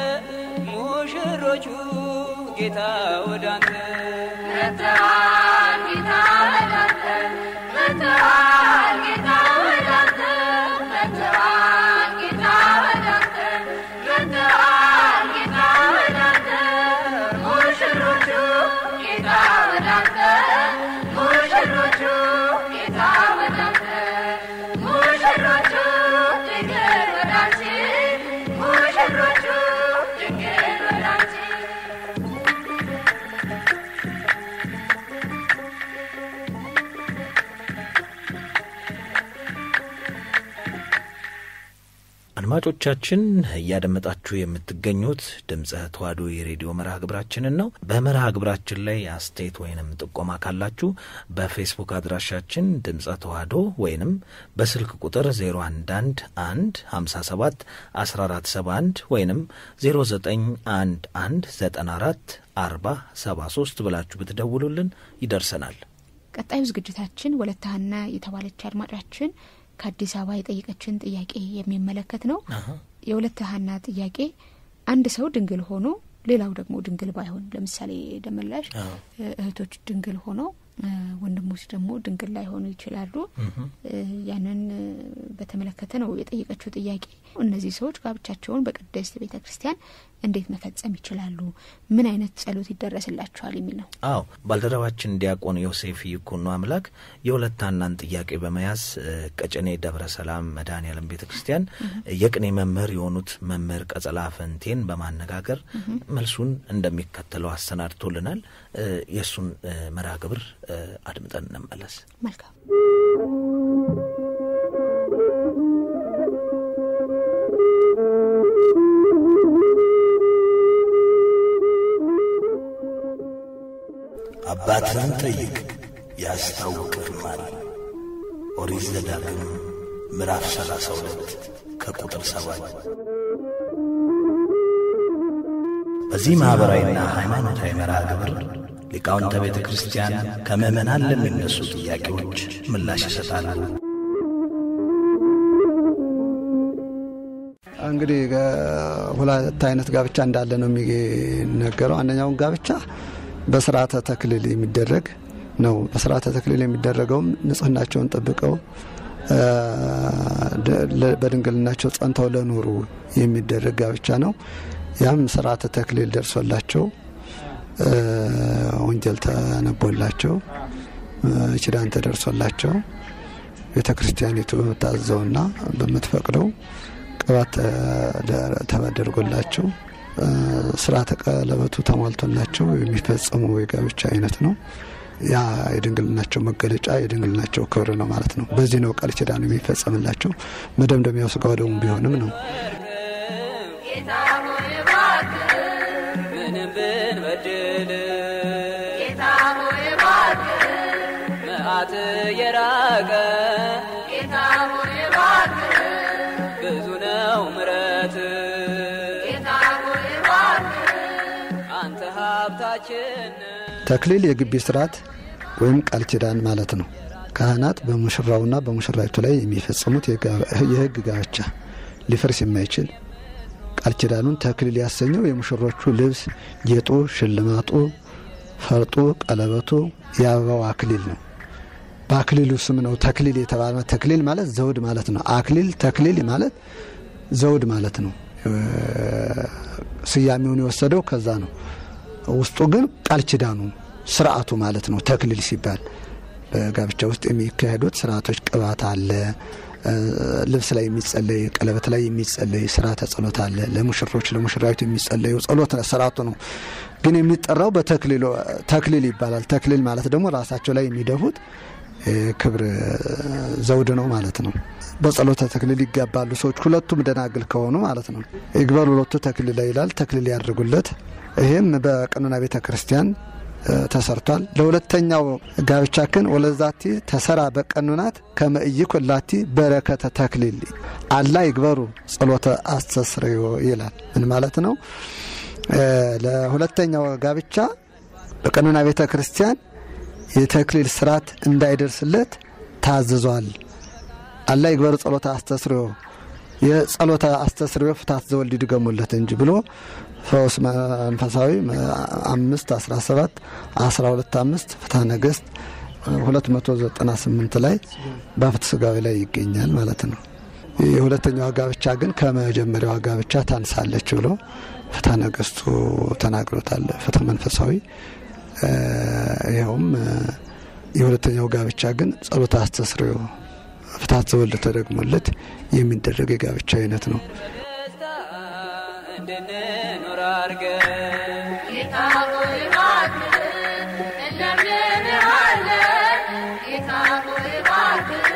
ሙሽሮቹ ጌታ ወደ አንተ መጥተዋል ጌታ ወደ አንተ መጥተዋል ጌታ ወደ አንተ መጥተዋል ጌታ ወደ አንተ መጥተዋል ጌታ ወደ አንተ ሙሽሮቹ ጌታ ወደ አንተ ሙሽሮቹ ጌታ ወደ አንተ ሙሽሮቹ ድንግል ወደ አንቺ ሙሽሮቹ ድንግል ወደ አንቺ አድማጮቻችን እያደመጣችሁ የምትገኙት ድምፀ ተዋሕዶ የሬዲዮ መርሃ ግብራችንን ነው። በመርሃ ግብራችን ላይ አስተያየት ወይንም ጥቆማ ካላችሁ በፌስቡክ አድራሻችን ድምፀ ተዋሕዶ ወይንም በስልክ ቁጥር 011 1 57 1471 ወይንም 0911 94 40 73 ብላችሁ ብትደውሉልን ይደርሰናል። ቀጣዩ ዝግጅታችን ወለተ ሀና የተባለች አድማጫችን ከአዲስ አበባ የጠየቀችን ጥያቄ የሚመለከት ነው። የወለተ ሀና ጥያቄ አንድ ሰው ድንግል ሆኖ ሌላው ደግሞ ድንግል ባይሆን ለምሳሌ ደመላሽ እህቶች ድንግል ሆነው ወንድሞች ደግሞ ድንግል ላይሆኑ ይችላሉ። ያንን በተመለከተ ነው የጠየቀችው ጥያቄ። እነዚህ ሰዎች ጋብቻቸውን በቅድስት ቤተ ክርስቲያን እንዴት መፈጸም ይችላሉ? ምን አይነት ጸሎት ይደረስላቸዋል? የሚል ነው። አዎ ባልደረባችን ዲያቆን ዮሴፍ ይኩኖ አምላክ የሁለት ሀናን ጥያቄ በመያዝ ቀጨኔ ደብረ ሰላም መድኃኔዓለም ቤተ ክርስቲያን የቅኔ መምህር የሆኑት መምህር ቀጸላ ፈንቴን በማነጋገር መልሱን እንደሚከተለው አሰናድቶልናል። የእሱን መርሃ ግብር አድምጠን እንመለስ። መልካም አባትህን ጠይቅ ያስታውቅህማል። ኦሪት ዘዳግም ምዕራፍ ሰላሳ ሁለት ከቁጥር ሰባት በዚህ ማኅበራዊና ሃይማኖታዊ መርሃ ግብር ሊቃውንተ ቤተ ክርስቲያን ከምዕመናን ለሚነሱ ጥያቄዎች ምላሽ ይሰጣሉ። እንግዲህ ሁለት አይነት ጋብቻ እንዳለ ነው የሚነገረው። አንደኛውን ጋብቻ በስርዓተ ተክሊል የሚደረግ ነው። በስርዓተ ተክሊል የሚደረገውም ንጽህናቸውን ጠብቀው በድንግልናቸው ጸንተው ለኖሩ የሚደረግ ጋብቻ ነው። ያም ስርዓተ ተክሊል ደርሶላቸው ወንጌል ተነቦላቸው ኪዳን ተደርሶላቸው ቤተ ክርስቲያኒቱ በምታዘውና በምትፈቅደው ቅባት ተደርጎላቸው ስርዓተ ቀለበቱ ተሟልቶላቸው የሚፈጸሙ የጋብቻ አይነት ነው። ያ የድንግልናቸው መገለጫ የድንግልናቸው ክብር ነው ማለት ነው። በዚህ ነው ቃል ኪዳኑ የሚፈጸምላቸው። መደምደሚያው ሥጋ ወደሙ ቢሆንም ነው። ጌታ ሆይ እባክህ ምንም ብንበድል ጌታ ሆይ እባክህ መዓት የራቀ ጌታ ሆይ እባክህ ብዙ ነው ምረት ጌታ ሆይ እባክህ አንተ ሀብታችን ተክሊል የግቢ ስርዓት ወይም ቃል ኪዳን ማለት ነው። ካህናት በሙሽራውና በሙሽራይቱ ላይ የሚፈጽሙት የሕግ ጋብቻ ሊፈርስ የማይችል ቃል ኪዳኑን ተክሊል ያሰኘው የሙሽሮቹ ልብስ፣ ጌጡ፣ ሽልማጡ፣ ፈርጡ፣ ቀለበቱ፣ የአበባው አክሊል ነው። በአክሊሉ ስም ነው ተክሊል የተባለ። ተክሊል ማለት ዘውድ ማለት ነው። አክሊል ተክሊል ማለት ዘውድ ማለት ነው። ስያሜውን የወሰደው ከዛ ነው። ውስጡ ግን ቃል ኪዳኑ ስርዓቱ ማለት ነው። ተክሊል ሲባል በጋብቻ ውስጥ የሚካሄዱት ስርዓቶች ቅባት አለ፣ ልብስ ላይ የሚጸለይ ቀለበት ላይ የሚጸለይ ስርዓተ ጸሎት አለ። ለሙሽሮች ለሙሽራዊቱ የሚጸለዩ ጸሎት ስርዓቱ ነው። ግን የሚጠራው በተክሊል ይባላል። ተክሊል ማለት ደግሞ ራሳቸው ላይ የሚደፉት ክብር ዘውድ ነው ማለት ነው። በጸሎተ ተክሊል ይጋባሉ ሰዎች ሁለቱም ደናግል ከሆኑ ማለት ነው። ይግበሩ ሁለቱ ተክሊል ይላል። ተክሊል ያድርጉለት። ይህም በቀኖና ቤተ ክርስቲያን ተሰርቷል። ለሁለተኛው ጋብቻ ግን ወለዛቲ ተሰራ በቀኖናት ከመእይክ ወላቲ በረከተ ተክሊል አላ ይግበሩ ጸሎተ አስተስርዮ ይላል። ምን ማለት ነው? ለሁለተኛው ጋብቻ በቀኖና ቤተ ክርስቲያን የተክሊል ስርዓት እንዳይደርስለት ታዝዟል። አላ ይግበሩ ጸሎተ አስተስርዮ የጸሎተ አስተስርዮ ፍታት ዘወልድ ይድገሙለት እንጂ ብሎ ፈውስ መንፈሳዊ አምስት አስራ ሰባት አስራ ሁለት አምስት ፍትሐ ነገሥት ሁለት መቶ ዘጠና ስምንት ላይ በፍትሐ ሥጋዌ ላይ ይገኛል ማለት ነው። የሁለተኛዋ ጋብቻ ግን ከመጀመሪያዋ ጋብቻ ታንሳለች ብሎ ፍትሐ ነገሥቱ ተናግሮታል። ፍትሐ መንፈሳዊ ይኸውም የሁለተኛው ጋብቻ ግን ጸሎተ አስተስርዮ ፍትሐት ዘወልድ ተደግሞለት የሚደረግ የጋብቻ አይነት ነው። ደስታ እንድንኖር አድርገን ጌታ ሆይ እባክህ እንለምንሃለን። ጌታ ሆይ እባክህ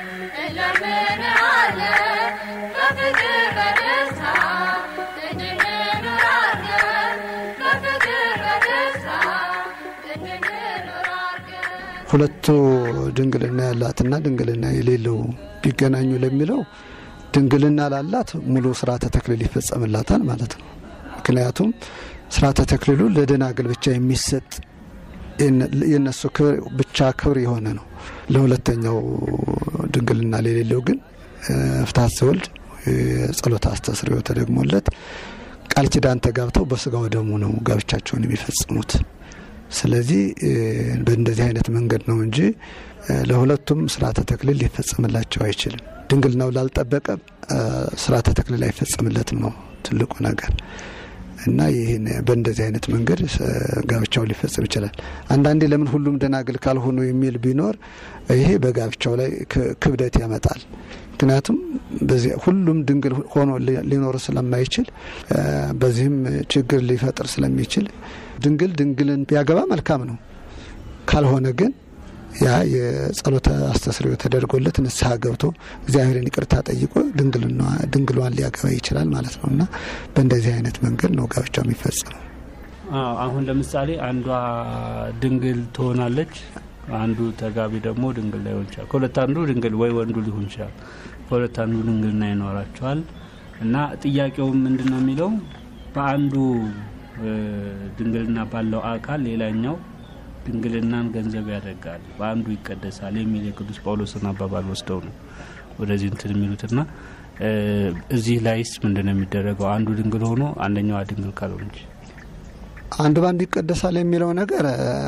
እንለምንሃለን። በፍቅር በደስታ እንድንኖር አድርገን። በፍቅር በደስታ እንድንኖር አድርገን። ሁለቱ ድንግልና ያላትና ድንግልና የሌለው ቢገናኙ ለሚለው ድንግልና ላላት ሙሉ ስርዓተ ተክሊል ይፈጸምላታል ማለት ነው። ምክንያቱም ስርዓተ ተክሊሉ ለደናግል ብቻ የሚሰጥ የነሱ ክብር ብቻ ክብር የሆነ ነው። ለሁለተኛው ድንግልና ለሌለው ግን ፍትሐት ዘወልድ ጸሎተ አስተስርዮ ተደግሞለት ቃል ኪዳን ተጋብተው በስጋው ደሙ ነው ጋብቻቸውን የሚፈጽሙት። ስለዚህ በእንደዚህ አይነት መንገድ ነው እንጂ ለሁለቱም ስርዓተ ተክሊል ሊፈጸምላቸው አይችልም። ድንግልናው ላልጠበቀ ስርዓተ ተክሊል አይፈጸምለትም ነው ትልቁ ነገር እና ይህን በእንደዚህ አይነት መንገድ ጋብቻው ሊፈጽም ይችላል። አንዳንዴ ለምን ሁሉም ደናግል ካልሆኑ የሚል ቢኖር ይሄ በጋብቻው ላይ ክብደት ያመጣል። ምክንያቱም ሁሉም ድንግል ሆኖ ሊኖር ስለማይችል በዚህም ችግር ሊፈጥር ስለሚችል ድንግል ድንግልን ቢያገባ መልካም ነው። ካልሆነ ግን ያ የጸሎተ አስተስርዮ ተደርጎለት ንስሐ ገብቶ እግዚአብሔርን ይቅርታ ጠይቆ ድንግሏን ሊያገባ ይችላል ማለት ነው እና በእንደዚህ አይነት መንገድ ነው ጋብቻው የሚፈጸመው። አሁን ለምሳሌ አንዷ ድንግል ትሆናለች፣ አንዱ ተጋቢ ደግሞ ድንግል ላይሆን ይችላል። ከሁለት አንዱ ድንግል ወይ ወንዱ ሊሆን ይችላል። ከሁለት አንዱ ድንግልና ይኖራቸዋል እና ጥያቄው ምንድን ነው የሚለው በአንዱ ድንግልና ባለው አካል ሌላኛው ድንግልናን ገንዘብ ያደርጋል፣ በአንዱ ይቀደሳል የሚል የቅዱስ ጳውሎስን አባባል ወስደው ነው ወደዚህ እንትን የሚሉትና እዚህ ላይስ ምንድን ነው የሚደረገው? አንዱ ድንግል ሆኖ አንደኛዋ ድንግል ካልሆነች አንዱ በአንዱ ይቀደሳል የሚለው ነገር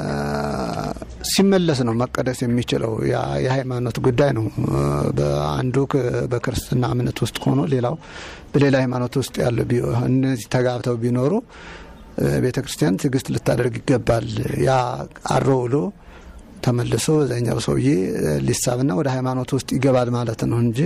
ሲመለስ ነው መቀደስ የሚችለው። የሃይማኖት ጉዳይ ነው። በአንዱ በክርስትና እምነት ውስጥ ሆኖ ሌላው በሌላ ሃይማኖት ውስጥ ያለ እነዚህ ተጋብተው ቢኖሩ ቤተ ክርስቲያን ትዕግስት ልታደርግ ይገባል። ያ አሮ ውሎ ተመልሶ በዛኛው ሰውዬ ሊሳብና ወደ ሃይማኖት ውስጥ ይገባል ማለት ነው እንጂ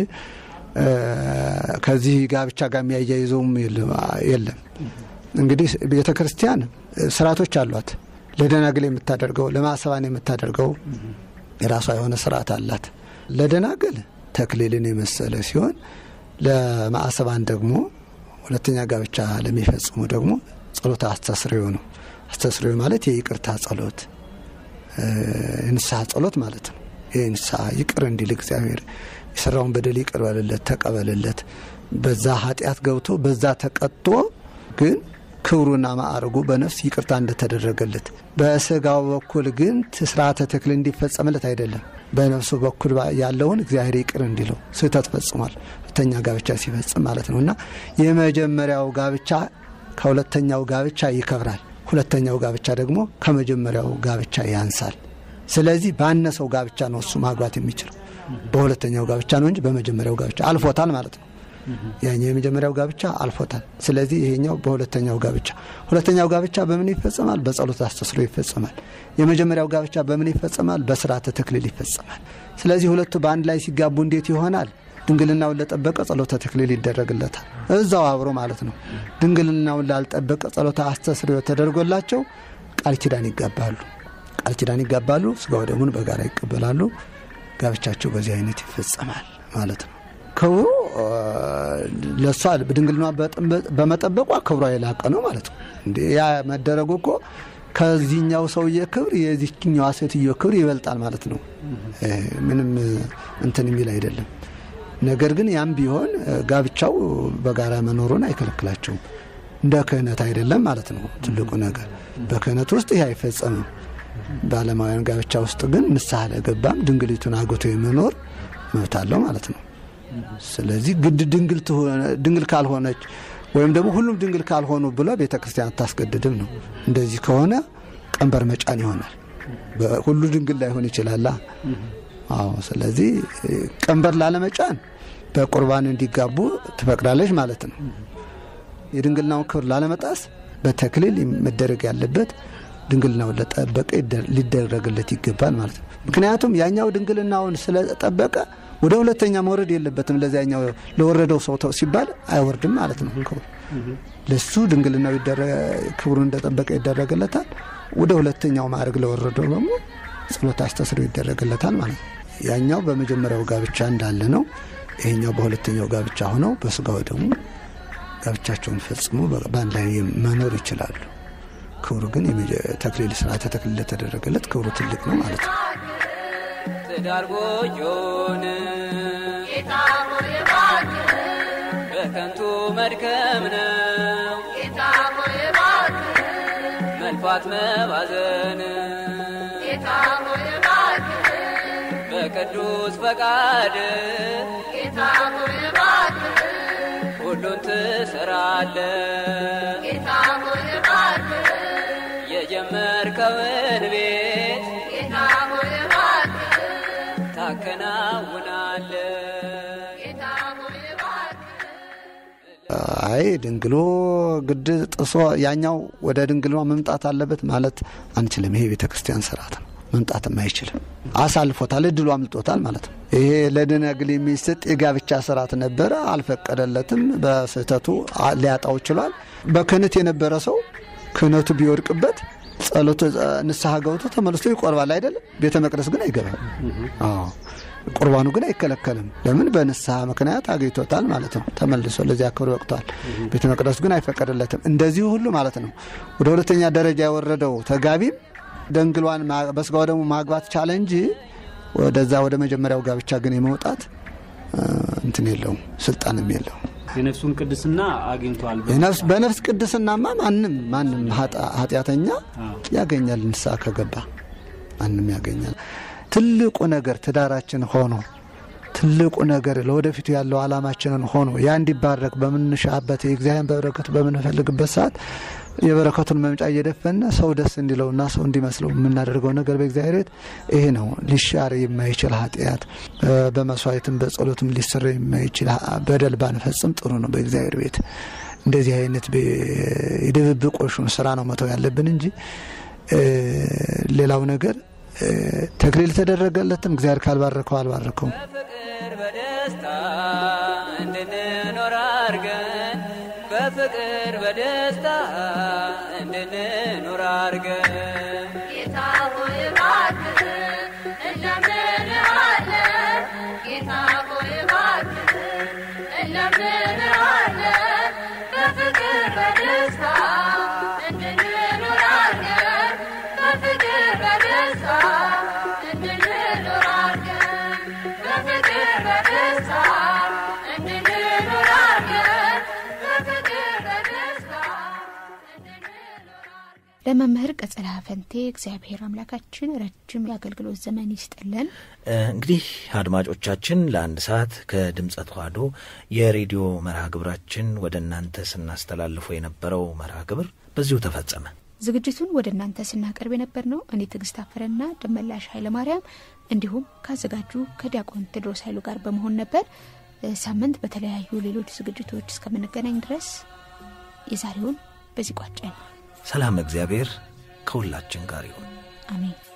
ከዚህ ጋብቻ ጋር የሚያያይዘውም የለም። እንግዲህ ቤተ ክርስቲያን ስርዓቶች አሏት። ለደናግል የምታደርገው ለማሰባን የምታደርገው የራሷ የሆነ ስርዓት አላት። ለደናግል ተክሊልን የመሰለ ሲሆን ለማዕሰባን ደግሞ ሁለተኛ ጋብቻ ለሚፈጽሙ ደግሞ ጸሎት አስተስርዮ ነው። አስተስርዮ ማለት የይቅርታ ጸሎት፣ የንስሐ ጸሎት ማለት ነው። ይህ ንስሐ ይቅር እንዲል እግዚአብሔር የሰራውን በደል ይቅር በልለት፣ ተቀበልለት። በዛ ኃጢአት ገብቶ በዛ ተቀጦ ግን ክብሩና ማዕረጉ በነፍስ ይቅርታ እንደተደረገለት በስጋው በኩል ግን ስርዓተ ተክል እንዲፈጸምለት አይደለም። በነፍሱ በኩል ያለውን እግዚአብሔር ይቅር እንዲለው ስህተት ፈጽሟል። ሁለተኛ ጋብቻ ሲፈጽም ማለት ነው እና የመጀመሪያው ጋብቻ ከሁለተኛው ጋብቻ ይከብራል። ሁለተኛው ጋብቻ ደግሞ ከመጀመሪያው ጋብቻ ያንሳል። ስለዚህ ባነሰው ጋብቻ ነው እሱ ማግባት የሚችለው። በሁለተኛው ጋብቻ ነው እንጂ በመጀመሪያው ጋብቻ አልፎታል ማለት ነው። ያኛው የመጀመሪያው ጋብቻ አልፎታል። ስለዚህ ይሄኛው በሁለተኛው ጋብቻ ሁለተኛው ጋብቻ በምን ይፈጸማል? በጸሎት አስተስሮ ይፈጸማል። የመጀመሪያው ጋብቻ በምን ይፈጸማል? በስርዓተ ተክሊል ይፈጸማል። ስለዚህ ሁለቱ በአንድ ላይ ሲጋቡ እንዴት ይሆናል? ድንግልናውን ለጠበቀ ጸሎተ ተክሊል ይደረግለታል። እዛው አብሮ ማለት ነው። ድንግልናውን ላልጠበቀ ጸሎተ አስተስርዮ ተደርጎላቸው ቃል ኪዳን ይጋባሉ። ቃል ኪዳን ይጋባሉ። ስጋው ደሙን በጋራ ይቀበላሉ። ጋብቻቸው በዚህ አይነት ይፈጸማል ማለት ነው። ክብሩ ለእሷ ድንግልና በመጠበቋ ክብሯ የላቀ ነው ማለት ነው። እንዴ ያ መደረጉ እኮ ከዚህኛው ሰውዬ ክብር የዚህኛዋ ሴትዮ ክብር ይበልጣል ማለት ነው። ምንም እንትን የሚል አይደለም። ነገር ግን ያም ቢሆን ጋብቻው በጋራ መኖሩን አይከለክላቸውም። እንደ ክህነት አይደለም ማለት ነው። ትልቁ ነገር በክህነት ውስጥ ይህ አይፈጸምም። በዓለማውያን ጋብቻ ውስጥ ግን ንስሐ ለገባም ድንግሊቱን አግብቶ የመኖር መብት አለው ማለት ነው። ስለዚህ ግድ ድንግል ካልሆነች ወይም ደግሞ ሁሉም ድንግል ካልሆኑ ብሎ ቤተ ክርስቲያን አታስገድድም ነው። እንደዚህ ከሆነ ቀንበር መጫን ይሆናል። ሁሉ ድንግል ላይሆን ይችላላ። አዎ። ስለዚህ ቀንበር ላለመጫን በቁርባን እንዲጋቡ ትፈቅዳለች ማለት ነው። የድንግልናውን ክብር ላለመጣስ በተክሊል መደረግ ያለበት ድንግልናውን ለጠበቀ ሊደረግለት ይገባል ማለት ነው። ምክንያቱም ያኛው ድንግልናውን ስለጠበቀ ወደ ሁለተኛ መውረድ የለበትም። ለዚያኛው ለወረደው ሰው ሲባል አይወርድም ማለት ነው። ክብሩ ለሱ ድንግልናው ክብሩን እንደጠበቀ ይደረግለታል። ወደ ሁለተኛው ማዕረግ ለወረደው ደግሞ ጸሎት አስተስሮ ይደረግለታል ማለት ነው። ያኛው በመጀመሪያው ጋብቻ እንዳለ ነው። ይሄኛው በሁለተኛው ጋብቻ ሆነው በስጋው ደግሞ ጋብቻቸውን ፈጽሞ በአንድ ላይ መኖር ይችላሉ። ክብሩ ግን ተክሊል ስርዓተ ተክሊል ለተደረገለት ክብሩ ትልቅ ነው ማለት ነው። ትዳር ጎጆን ጌታ ሆይ እባክህ በከንቱ መድከም ነው ጌታ ሆይ እባክህ መልፋት መባዘን ጌታ ሆይ እባክህ በቅዱስ ፈቃድ ጌታ ሆይ እባክህ ሁሉን ትሰራለ ጌታ ሆይ እባክህ የጀመርከውን ቤት ጌታ ሆይ እባክህ ታከናውናለ ጌታ ሆይ እባክህ አይ ድንግሎ ግድ ጥሶ ያኛው ወደ ድንግሏ መምጣት አለበት ማለት አንችልም። ይሄ ቤተ ክርስቲያን ስርዓት ነው። መምጣትም አይችልም። አሳልፎታል፣ እድሉ አምልጦታል ማለት ነው። ይሄ ለደናግል የሚሰጥ የጋብቻ ስርዓት ነበረ፣ አልፈቀደለትም። በስህተቱ አ- ሊያጣው ችሏል። በክህነት የነበረ ሰው ክህነቱ ቢወድቅበት ጸሎቱ ንስሐ ገብቶ ተመልሶ ይቆርባል አይደለም። ቤተ መቅደስ ግን አይገባም። አዎ ቁርባኑ ግን አይከለከልም። ለምን? በንስሐ ምክንያት አግኝቶታል ማለት ነው። ተመልሶ ለዚያ ክብር በቅቷል። ቤተ መቅደሱ ግን አይፈቀድለትም። እንደዚሁ ሁሉ ማለት ነው። ወደ ሁለተኛ ደረጃ የወረደው ተጋቢም ደንግሏን ማ- በስጋው ደግሞ ማግባት ቻለ እንጂ ወደዛ ወደ መጀመሪያው ጋብቻ ግን የመውጣት እ፣ እንትን የለውም፣ ስልጣንም የለውም። የነፍሱን ቅድስና አግኝቷል። የነፍስ በነፍስ ቅድስናማ ማንም ማንም ኃጢ- ኃጢአተኛ ያገኛል። ንስሐ ከገባ ማንም ያገኛል። ትልቁ ነገር ትዳራችን ሆኖ ትልቁ ነገር ለወደፊቱ ያለው ዓላማችንን ሆኖ ያ እንዲባረክ በምንሻበት የእግዚአብሔር በረከቱ በምንፈልግበት ሰዓት የበረከቱን መምጫ እየደፈነ ሰው ደስ እንዲለውና ሰው እንዲመስለው የምናደርገው ነገር በእግዚአብሔር ቤት ይሄ ነው። ሊሻር የማይችል ኃጢአት እ፣ በመስዋዕትም በጸሎትም ሊሰራ የማይችል ሀ- በደል ባንፈጽም ጥሩ ነው። በእግዚአብሔር ቤት እንደዚህ አይነት በ- የድብብቆሹን ስራ ነው መተው ያለብን እንጂ እ፣ ሌላው ነገር እ፣ ተክሊል ተደረገለትም እግዚአብሔር ካልባረከው አልባረከውም። በፍቅር በደስታ እንድንኖር አርገን በፍቅር በደስታ እንድንኖር አርገን ጌታ ሆይ እባክህ እንለምንሃለን ጌታ ሆይ እባክህ እንለምንሃለን በፍቅር በደስታ እንድንኖር አድርገን በፍቅር በደስታ እንድንኖር አድርገን በፍቅር በደስታ እንድንኖር አድርገን በፍቅር በደስታ እንድንኖር አድርገን ለመምህር ቀጸላ ፈንቴ እግዚአብሔር አምላካችን ረጅም የአገልግሎት ዘመን ይስጥልን። እ፣ እንግዲህ አድማጮቻችን ለአንድ ሰዓት ከድምፀ ተዋሕዶ የሬዲዮ መርሃ ግብራችን ወደ እናንተ ስናስተላልፎ የነበረው መርሃ ግብር በዚሁ ተፈጸመ። ዝግጅቱን ወደ እናንተ ስናቀርብ የነበር ነው እኔ ትዕግስት አፈረና ደመላሽ ኃይለማርያም እንዲሁም ካዘጋጁ ከዲያቆን ቴድሮስ ኃይሉ ጋር በመሆን ነበር። እ፣ ሳምንት በተለያዩ ሌሎች ዝግጅቶች እስከምንገናኝ ድረስ የዛሬውን በዚህ ቋጨን። ሰላም እግዚአብሔር ከሁላችን ጋር ይሁን። አሜን።